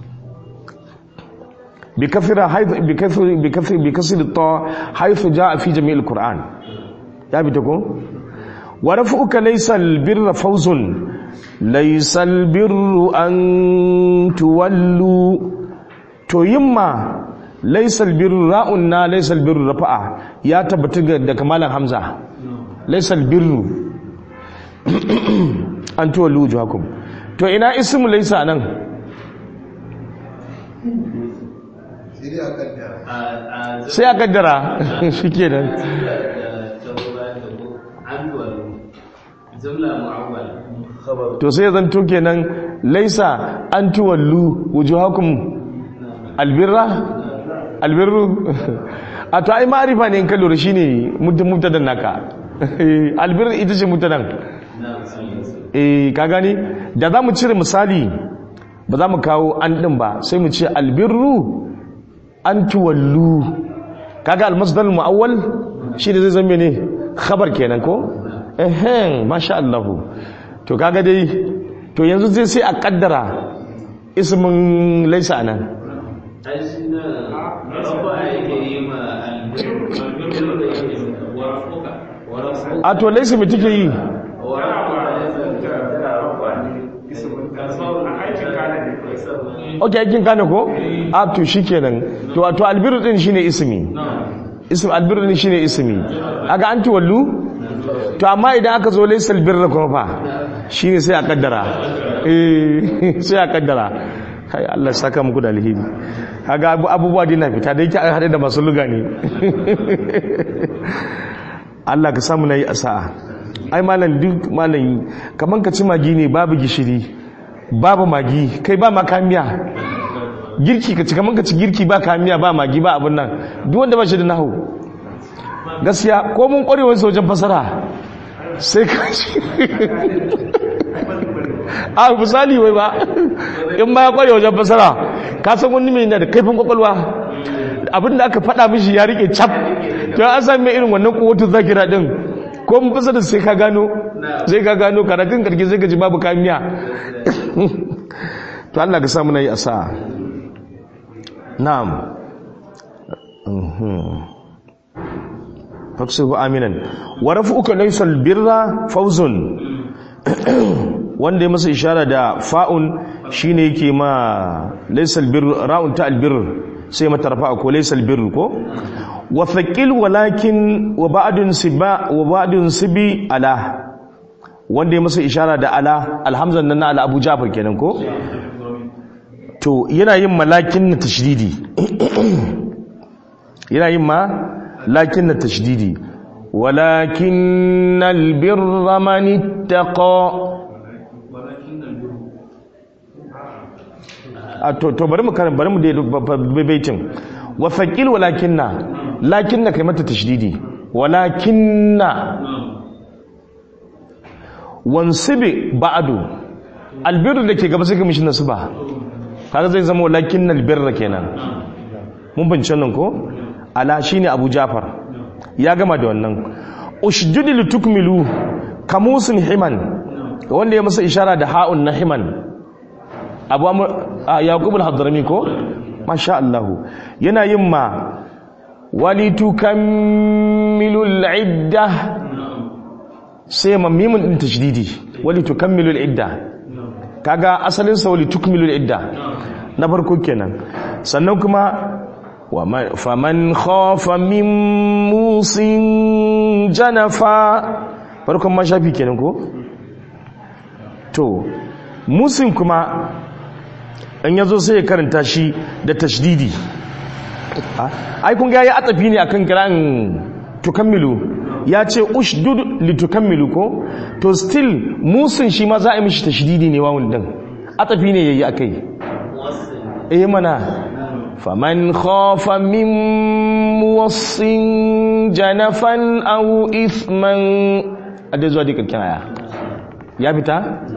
bi kafira haythu bi kafir bi kafir bi kasr ta haythu jaa fi jami' al-qur'an ya bi ta ko wa rafuka laysa al-birra fawzun laysa al-birru an tuwallu to yimma laisal birru ra'un na laisal birru rafa'a ya tabbata da kamalan hamza laisal birru an tuwa luju hakum to ina ismu laisa nan sai a kaddara shi ke nan to sai zan to kenan laisa an tuwallu wujuhakum albirra albirru a to ai ma'arifa ne in ka lura shine mubtadan naka albirru ita ce mubtadan eh ka gani da za mu cire misali ba za mu kawo an din ba sai mu ce albirru an tuwallu kaga almasdar muawwal shi da zai zama ne khabar kenan ko ehen masha Allah to kaga dai to yanzu zai sai a kaddara ismin laisa nan a to laisa mai take yi ok aikin kane ko a to shi kenan to to albiru din shine ismi ism albiru din shine ismi aga anti wallu to amma idan aka zo laisa albirra kuma fa shine sai a kaddara eh sai a kaddara kai Allah saka muku da alheri kaga abubuwa dina fita da yake an hade da masu luga ne Allah ka samu nayi asa'a ai malam duk malam kaman ka ci magi ne babu gishiri babu magi kai ba makamiya girki ka ci kaman ka ci girki ba kamiya ba magi ba abun nan duk wanda ba shi da nahu gaskiya ko mun kwarewar wajen fasara sai ka ci a misali wai ba in ba ya kware wajen fasara ka san wani mai da kaifin kwakwalwa abinda aka faɗa mishi ya rike cap to an san mai irin wannan kowatun zakira din ko mun fasara sai ka gano sai ka gano karatun karki sai ka ji babu kamiya to Allah ka samu nayi asa na'am faksuhu aminan wa rafu'uka laysa albirra fawzun wanda ya masa ishara da fa'un shine yake ma laysal birr ra'un ta albirr sai mata rafa'a ko laysal birr ko wa thaqil walakin wa ba'dun siba wa ba'dun sibi ala wanda ya masa ishara da ala alhamzan nan na ala abu jafar kenan ko to yana yin malakin na tashdidi yana yin ma lakin na tashdidi walakin albirra man ittaqa a to to bari mu karin bari mu da baitin wa faqil walakinna lakinna kai mata tashdidi walakinna wansibi ba'du albirru da ke gaba sai ka mishi nasba kaga zai zama walakinnal birra kenan mun bance nan ko ala shine abu jafar ya gama da wannan ushdudi litukmilu kamusun himan wanda ya masa ishara da ha'un na himan abu amr a yaqub al-hadrami ko masha Allah yana yin ma walitukammilul idda sai ma mimun din tashdidi walitukammilul idda kaga asalin sa walitukmilul idda na farko kenan sannan kuma ومن- faman khafa min musin janafa farkon ma shafi kenan ko to musin kuma in yazo sai ya karanta shi da tashdidi Ah, ai kun ga ya atafi ne akan kiran tukammilu ya ce ushdud litukammilu ko to still musin shi ma za a yi mishi tashdidi ne wawun din atafi ne yayi akai eh mana faman khafa min muwassin janafan aw ithman adai zuwa dika kaya ya fita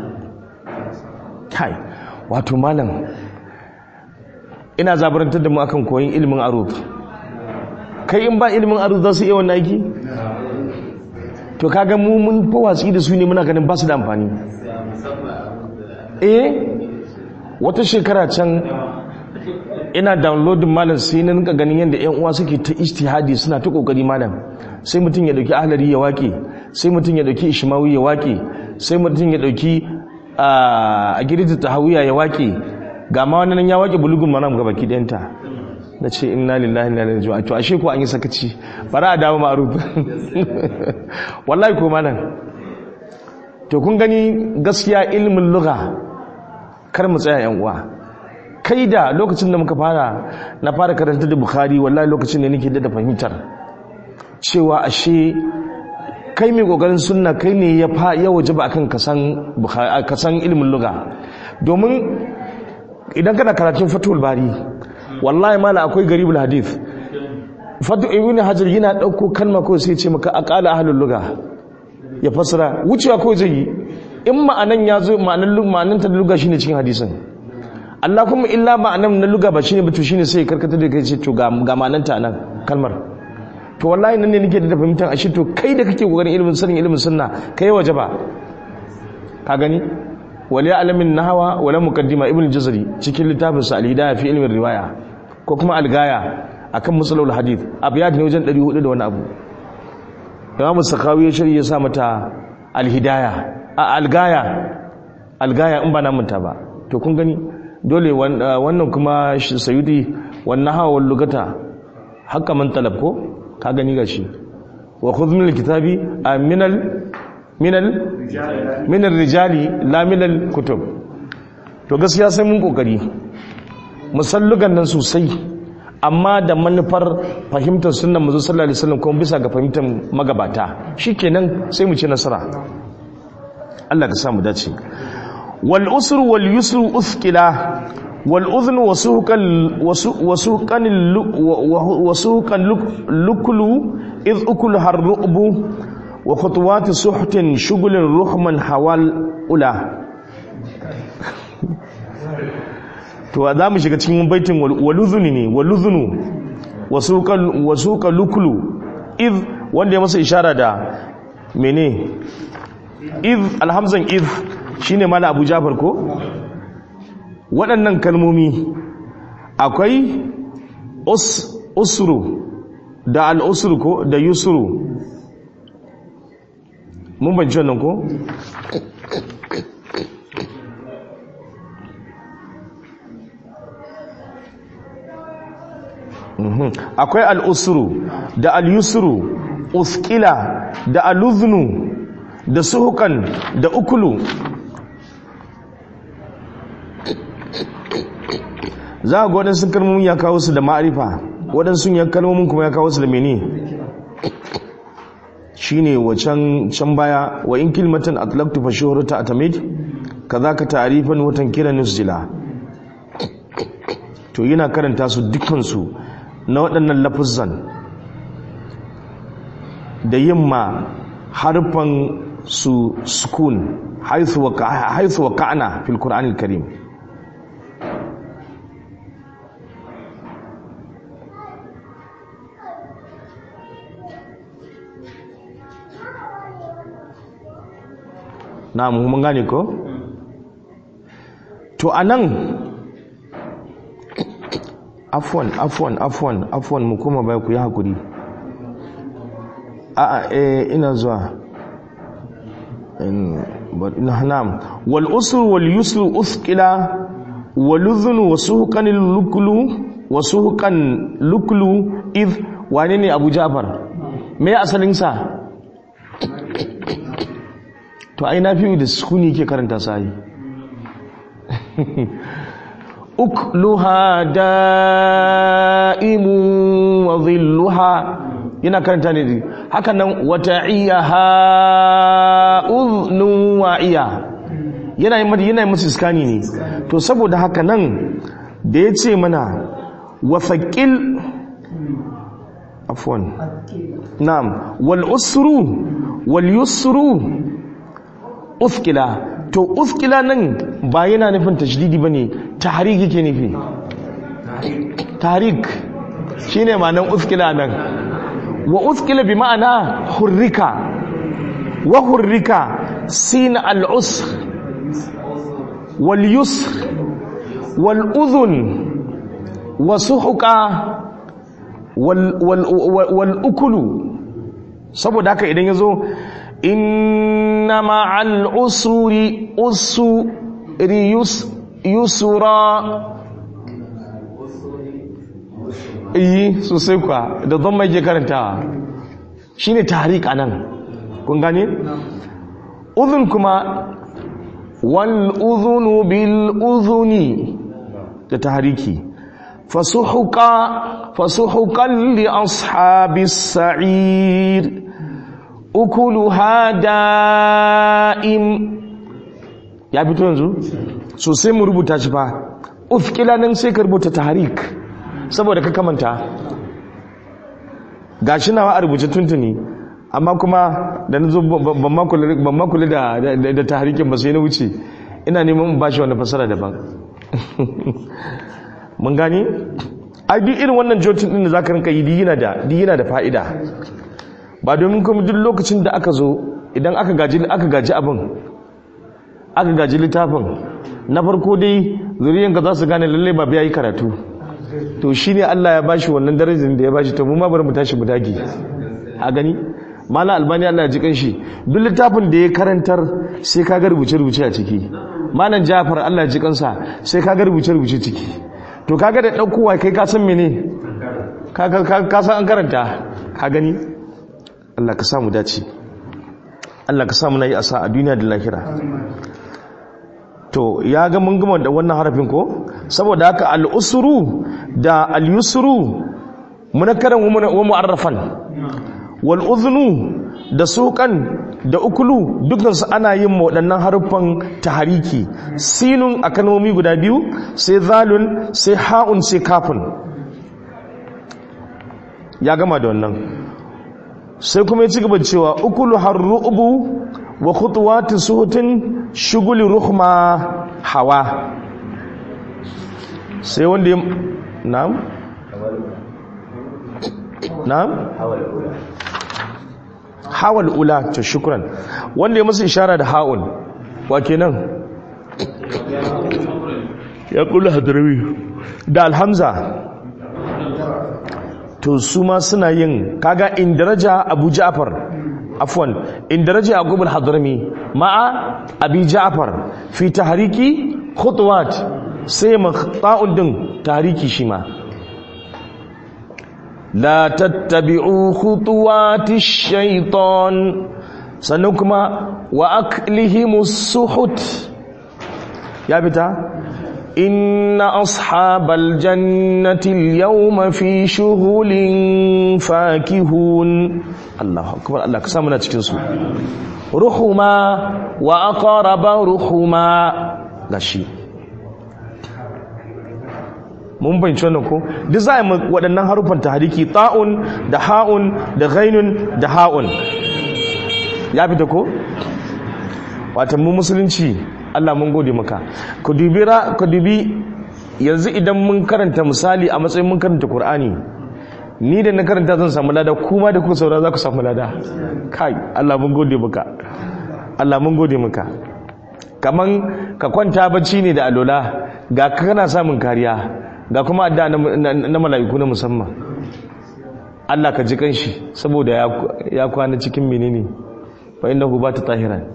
kai wato malam ina zabarantar da mu akan koyin ilimin arud kai in ba ilimin arud za su iya wannan aiki to kaga mu mun fa watsi da su ne muna ganin ba su da amfani eh wata shekara can ina downloading malam sai na rinka ganin yadda yan uwa suke ta ijtihadi suna ta kokari malam sai mutum ya dauki ahlari ya wake sai mutum ya dauki ishmawi ya wake sai mutum ya dauki a girita tahawiya ya wake ga ma wannan ya wake bulugun manam ga baki dayanta na ce inna lillahi inna ilaihi raji'un to ashe ko an yi sakaci bara a dawo ma'ruf wallahi ko malam to kun gani gaskiya ilmin lugha kar mu tsaya yan uwa kai da lokacin da muka fara na fara karanta da bukhari wallahi lokacin da nake da fahimtar cewa ashe kai mai kokarin sunna kai ne ya fa ya wajaba akan kasan bukhari kasan ilmin lugha domin idan kana karatun fatul bari wallahi mala akwai garibul hadith fatu ibn hajar yana dauko kalma ko sai ya ce maka aqala ahlul lugha ya fasara wucewa ko zai yi in ma'anan ya zo ma'anan ma'anan ta lugha shine cikin hadisin Allah kuma illa ma'anan na lugha ba shine ba to shine sai ya karkata da kai ce to ga ga ma'anan ta nan kalmar to wallahi nan ne nake da fahimtar ashe to kai da kake kokarin ilimin sanin ilimin sunna kai waje ba ka gani wali alamin nahwa wala muqaddima ibn jazari cikin littafin sa al-hidayah fi ilmin riwaya ko kuma al-gaya akan musalul hadith abiyat ne wajen 400 da wani abu Imam Sakawi ya shirye ya sa mata al-hidayah a al-gaya al-gaya in ba na manta ba to kun gani dole wannan kuma sayudi wannan hawa lugata haka man talab ko ka gani gashi wa khudh min al-kitabi minal minal minal rijali la minal kutub to gaskiya sai mun kokari musallugan nan sosai amma da manufar fahimtar sunnan manzo sallallahu alaihi wasallam kuma bisa ga fahimtar magabata shikenan sai mu ci nasara Allah ka samu dace wal usru wal yusru uthqila wal udhnu wasuqan wasuqan wasuqan luklu id ukul harrubu wa khutuwati suhtin shugulin ruhman hawal ula to za mu shiga cikin baitin waluzuni ne waluzunu wasuka lukulu iz wanda ya masa ishara da mene iz alhamzan iz shine mala abu jafar ko waɗannan kalmomi akwai usru da al'usru ko da yusru mun banci wannan ko akwai al'usru da al'yusru uskila da al'uznu da suhukan da ukulu za a ga waɗansu kalmomin ya kawo su da ma'arifa waɗansu ya kalmomin kuma ya kawo su da mene shine wacan can baya wa in kilmatan atlaqtu fa shuhrata atamid kadhaka ta'rifan wa tankiran nusjila to yana karanta su dukkan su na waɗannan lafuzan da yimma harfan su sukun haythu wa haythu wa ka'na fil qur'anil karim na mun gane ko to to anan afwan afwan afwan afwan mu kuma bai ku yi hakuri a a eh ina zuwa in but ina na'am wal usr wal yusr uthqila wal udhun wa suhqan al luklu wa suhqan luklu id wane ne abu ja'far me asalin sa to ai nafi da sukuni ke karanta sai ukluha da'imun wa dhilluha yana karanta ne haka nan wata'iyaha udhnun wa'iya yana yi yana yi musu iskani ne to saboda haka nan da ya ce mana wasaƙil afwan na'am wal usru wal yusru uskila to uskila nan ba yana nufin tashdidi bane tahrik yake nufi tahrik shine ma'anar uskila nan wa uskila bi ma'ana hurrika wa hurrika sin al-usr wal yusr wal udhun wa suhuqa wal wal wal ukulu saboda haka idan yazo inna ma'al usri usri yusra yi sosai kwa da zan mai ke karantawa shi ne tarik a nan kun gane? uzun kuma wal uzunu bil uzuni da tariki fasuhukan li ashabis sa'ir ukuluha da'im ya fito yanzu sosai mu rubuta shi fa ufkila nan sai ka rubuta tarik saboda ka kamanta ga shi nawa a rubuce tuntuni amma kuma da na zo ban makula da taharikin ba sai na wuce ina neman ba shi wani fasara daban mun gani a duk irin wannan jotin din da za ka rinka yi diyina da fa'ida ba domin kuma duk lokacin da aka zo idan aka gaji abin aka gaji littafin na farko dai zuriyanka za su gane lallai ba biya yi karatu to shi ne Allah ya bashi wannan darajar da ya bashi to mu ma bari mu tashi mu dage a gani mala albani Allah ya ji kanshi duk littafin da ya karantar sai ka ga rubuce rubuce a ciki malam Jafar Allah ya ji kansa sai ka ga rubuce rubuce ciki to kaga da daukowa kai ka san mene ka ka san an karanta ka gani Allah ka samu dace Allah ka samu nayi asa a duniya da lahira to ya ga mun gama da wannan harafin ko saboda haka al-usru da al-yusru munakkaran wa mu'arrafan wal udhnu da suqan da ukulu dukkan su ana yin waɗannan harufan tahariki sinun a kalmomi guda biyu sai zalun sai ha'un sai kafun ya gama da wannan sai kuma ya ci gaba cewa ukulu harru'ubu wa khutuwati suhutin shuguli ruhma hawa sai wanda ya na'am na'am hawal ula to shukran wanda ya musu ishara da ha'un wa kenan ya kula hadrawi da alhamza to su ma suna yin kaga in daraja abu ja'far afwan in daraja yaqub al-hadrami ma'a abi ja'far fi tahriki khutuwat sai maqta'un din tahriki shi ma la tattabi'u khutuwati shaytan sannan kuma wa aklihimus suhut ya fita inna ashabal jannati al-yawma fi shughulin fakihun Allahu akbar Allah ka samu na cikin su ruhuma wa aqraba ruhuma gashi mun bayyana wannan ko duk za a yi waɗannan harufan tahriki ta'un da ha'un da ghainun da ha'un ya fita ko watan mu musulunci Allah mun gode maka ku dubi ra ku dubi yanzu idan mun karanta misali a matsayin mun karanta Qur'ani ni da na karanta zan samu lada kuma da kuka saura za ku samu lada kai Allah mun gode maka Allah mun gode maka kaman ka kwanta bacci ne da alola ga ka kana samun kariya ga kuma adda na, na, na mala'iku na musamman Allah ka ji kanshi saboda ya, ya kwana cikin menene fa innahu ba ta tahiran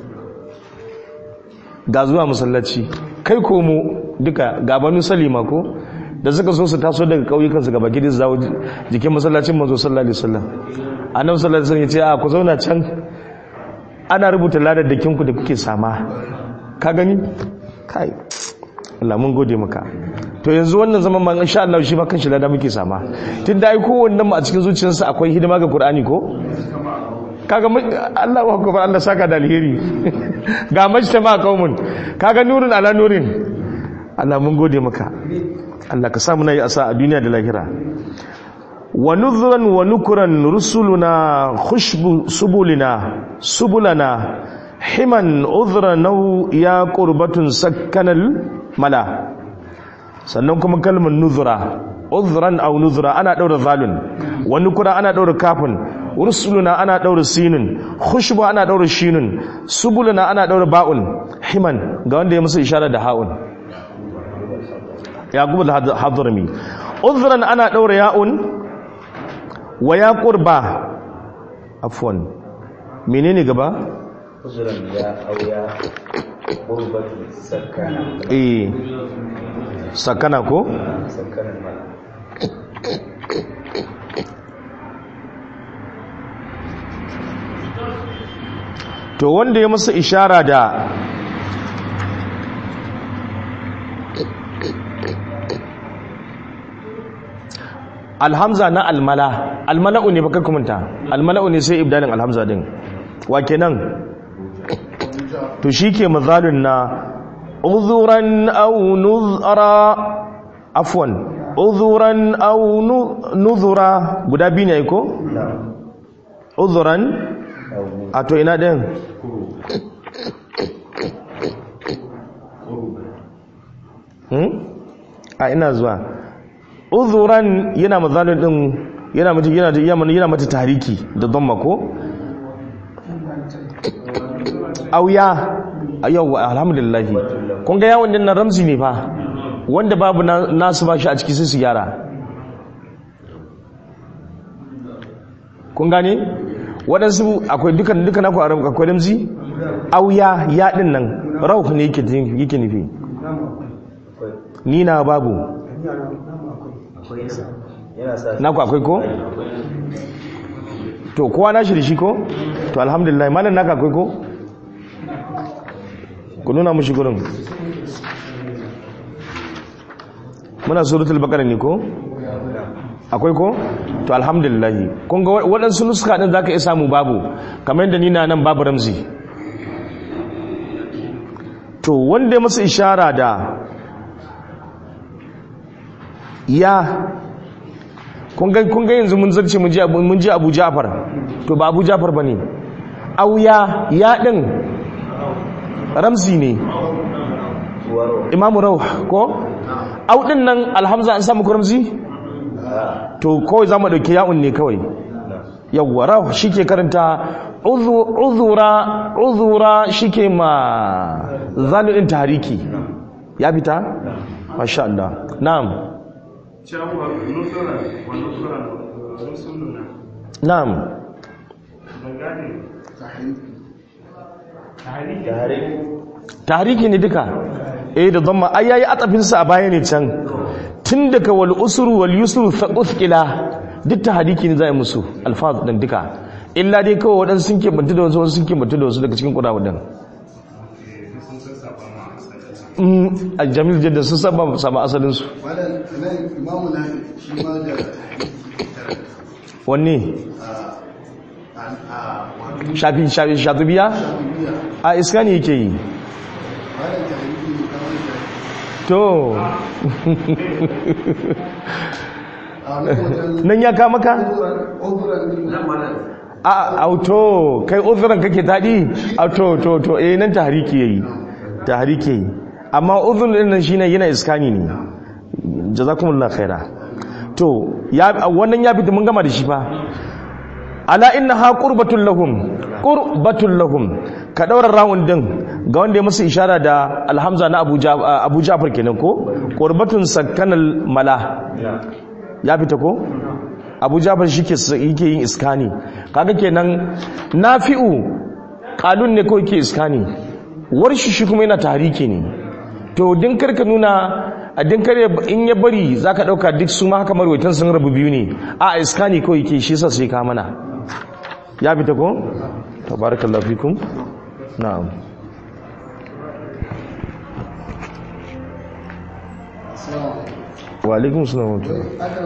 ga zuwa masallaci kai komo duka ga banu salima ko da suka so su taso daga kauyukansu gaba gidi su zawo jikin masallacin manzo sallallahu alaihi wasallam annabi sallallahu alaihi wasallam ya ce a ku zauna can ana rubuta ladar da kinku da kuke sama ka gani kai Allah mun gode maka to yanzu wannan zaman ma insha Allah shi ma kanshi lada muke sama tunda ai kowannen mu a cikin zuciyarsa akwai hidima ga Qur'ani ko kaga Allah wa akbar Allah saka da alheri ga majtama qaumun kaga nurun ala nurin Allah mun gode maka Allah ka samu nayi asa a duniya da lahira wa nuzran wa nukran rusuluna khushbu subulina subulana himan udhra naw ya qurbatun sakkanal mala sannan kuma kalmar nuzra udhran aw nuzra ana daura zalun wa nukra ana daura kafin rusuluna ana daura sinun khushbu ana daura shinun subuluna ana daura ba'un himan ga wanda ya musu ishara da ha'un yaqub al-hadrami udhran ana daura ya'un wa ya qurba afwan menene gaba uzuran ya auya qurbatu sakana eh sakana ko sakanan ma to wanda ya masa ishara da alhamza na almala almala'u ne baka kumanta almala'u ne sai ibdalin alhamza din wa kenan to shike mazalun na uzuran aw nuzara afwan uzuran aw nuzura guda biyu ne ko uzuran a to ina ɗin a ina zuwa uzuran yana mazalin ɗin yana mata yana yana mata tariki da dhamma ko auya yau alhamdulillah kun ga yawon din nan ramzi ne fa wanda babu nasu ba shi a ciki sai su gyara kun gane waɗansu akwai dukan dukan akwai aram akwai ramzi auya ya din nan rauh ne yake yake nufi ni na babu na ku akwai ko to kowa na shi da shi ko to alhamdulillah malam naka akwai ko ku nuna mushi gurin muna suratul baqara ne ko akwai ko to alhamdulillah kun ga waɗansu nuska ɗin zaka iya samu babu kamar yadda ni na nan babu ramzi to wanda ya masa ishara da ya kun ga yanzu mun zarce mun ji abu jafar to ba abu jafar ba ne au ya ya ɗin ramzi ne imamu rauh ko au ɗin nan alhamza an samu ramzi to kawai za mu ɗauki ya'un ne kawai yawwa rauh shi ke karanta uzura uzura shi ke ma zalu'in tariki ya fita? masha Allah na'am cewa nusura wa nusura rusuluna na'am ban gane tahriki tahriki tariki ne duka eh da zama ai yayi atafinsa a baya ne can tun daga wal usru wal yusru thaqila duk tahriki ne zai musu alfaz din duka illa dai kawai wadansu sun ke bantu da wasu sun ke bantu da wasu daga cikin kudawa din sun sassafa ma asalin a jamil jadda sun saba sama asalin su malam nan imamu na shi ma da wanne a a wato shafi shafi shatubiya biya a iska ne yake yi malam ta yi ne kawai da to a nan wajen nan ya kama ka oguran ne a auto kai uzuran kake taɗi auto to to eh nan tahriki yayi tahriki yayi amma uzun din nan shine yana iskani ne jazakumullahu khaira to ya wannan ya fita mun gama da shi fa ala innaha qurbatul lahum qurbatul lahum ka daura rawun din ga wanda ya masa ishara da alhamza na abuja abu jafar kenan ko qurbatun sakkanal mala ya fita ko abu jafar shike yake yin iskani kaga kenan nafi'u qalun ne ko yake iskani warshi shi kuma yana tahriki ne to din karka nuna a din kare in ya bari zaka dauka duk su ma haka marwaitan sun rabu biyu ne a iskani ko yake shi yasa sai ka mana ya fita ko tabarakallahu fikum na'am wa alaikum salam wa rahmatullah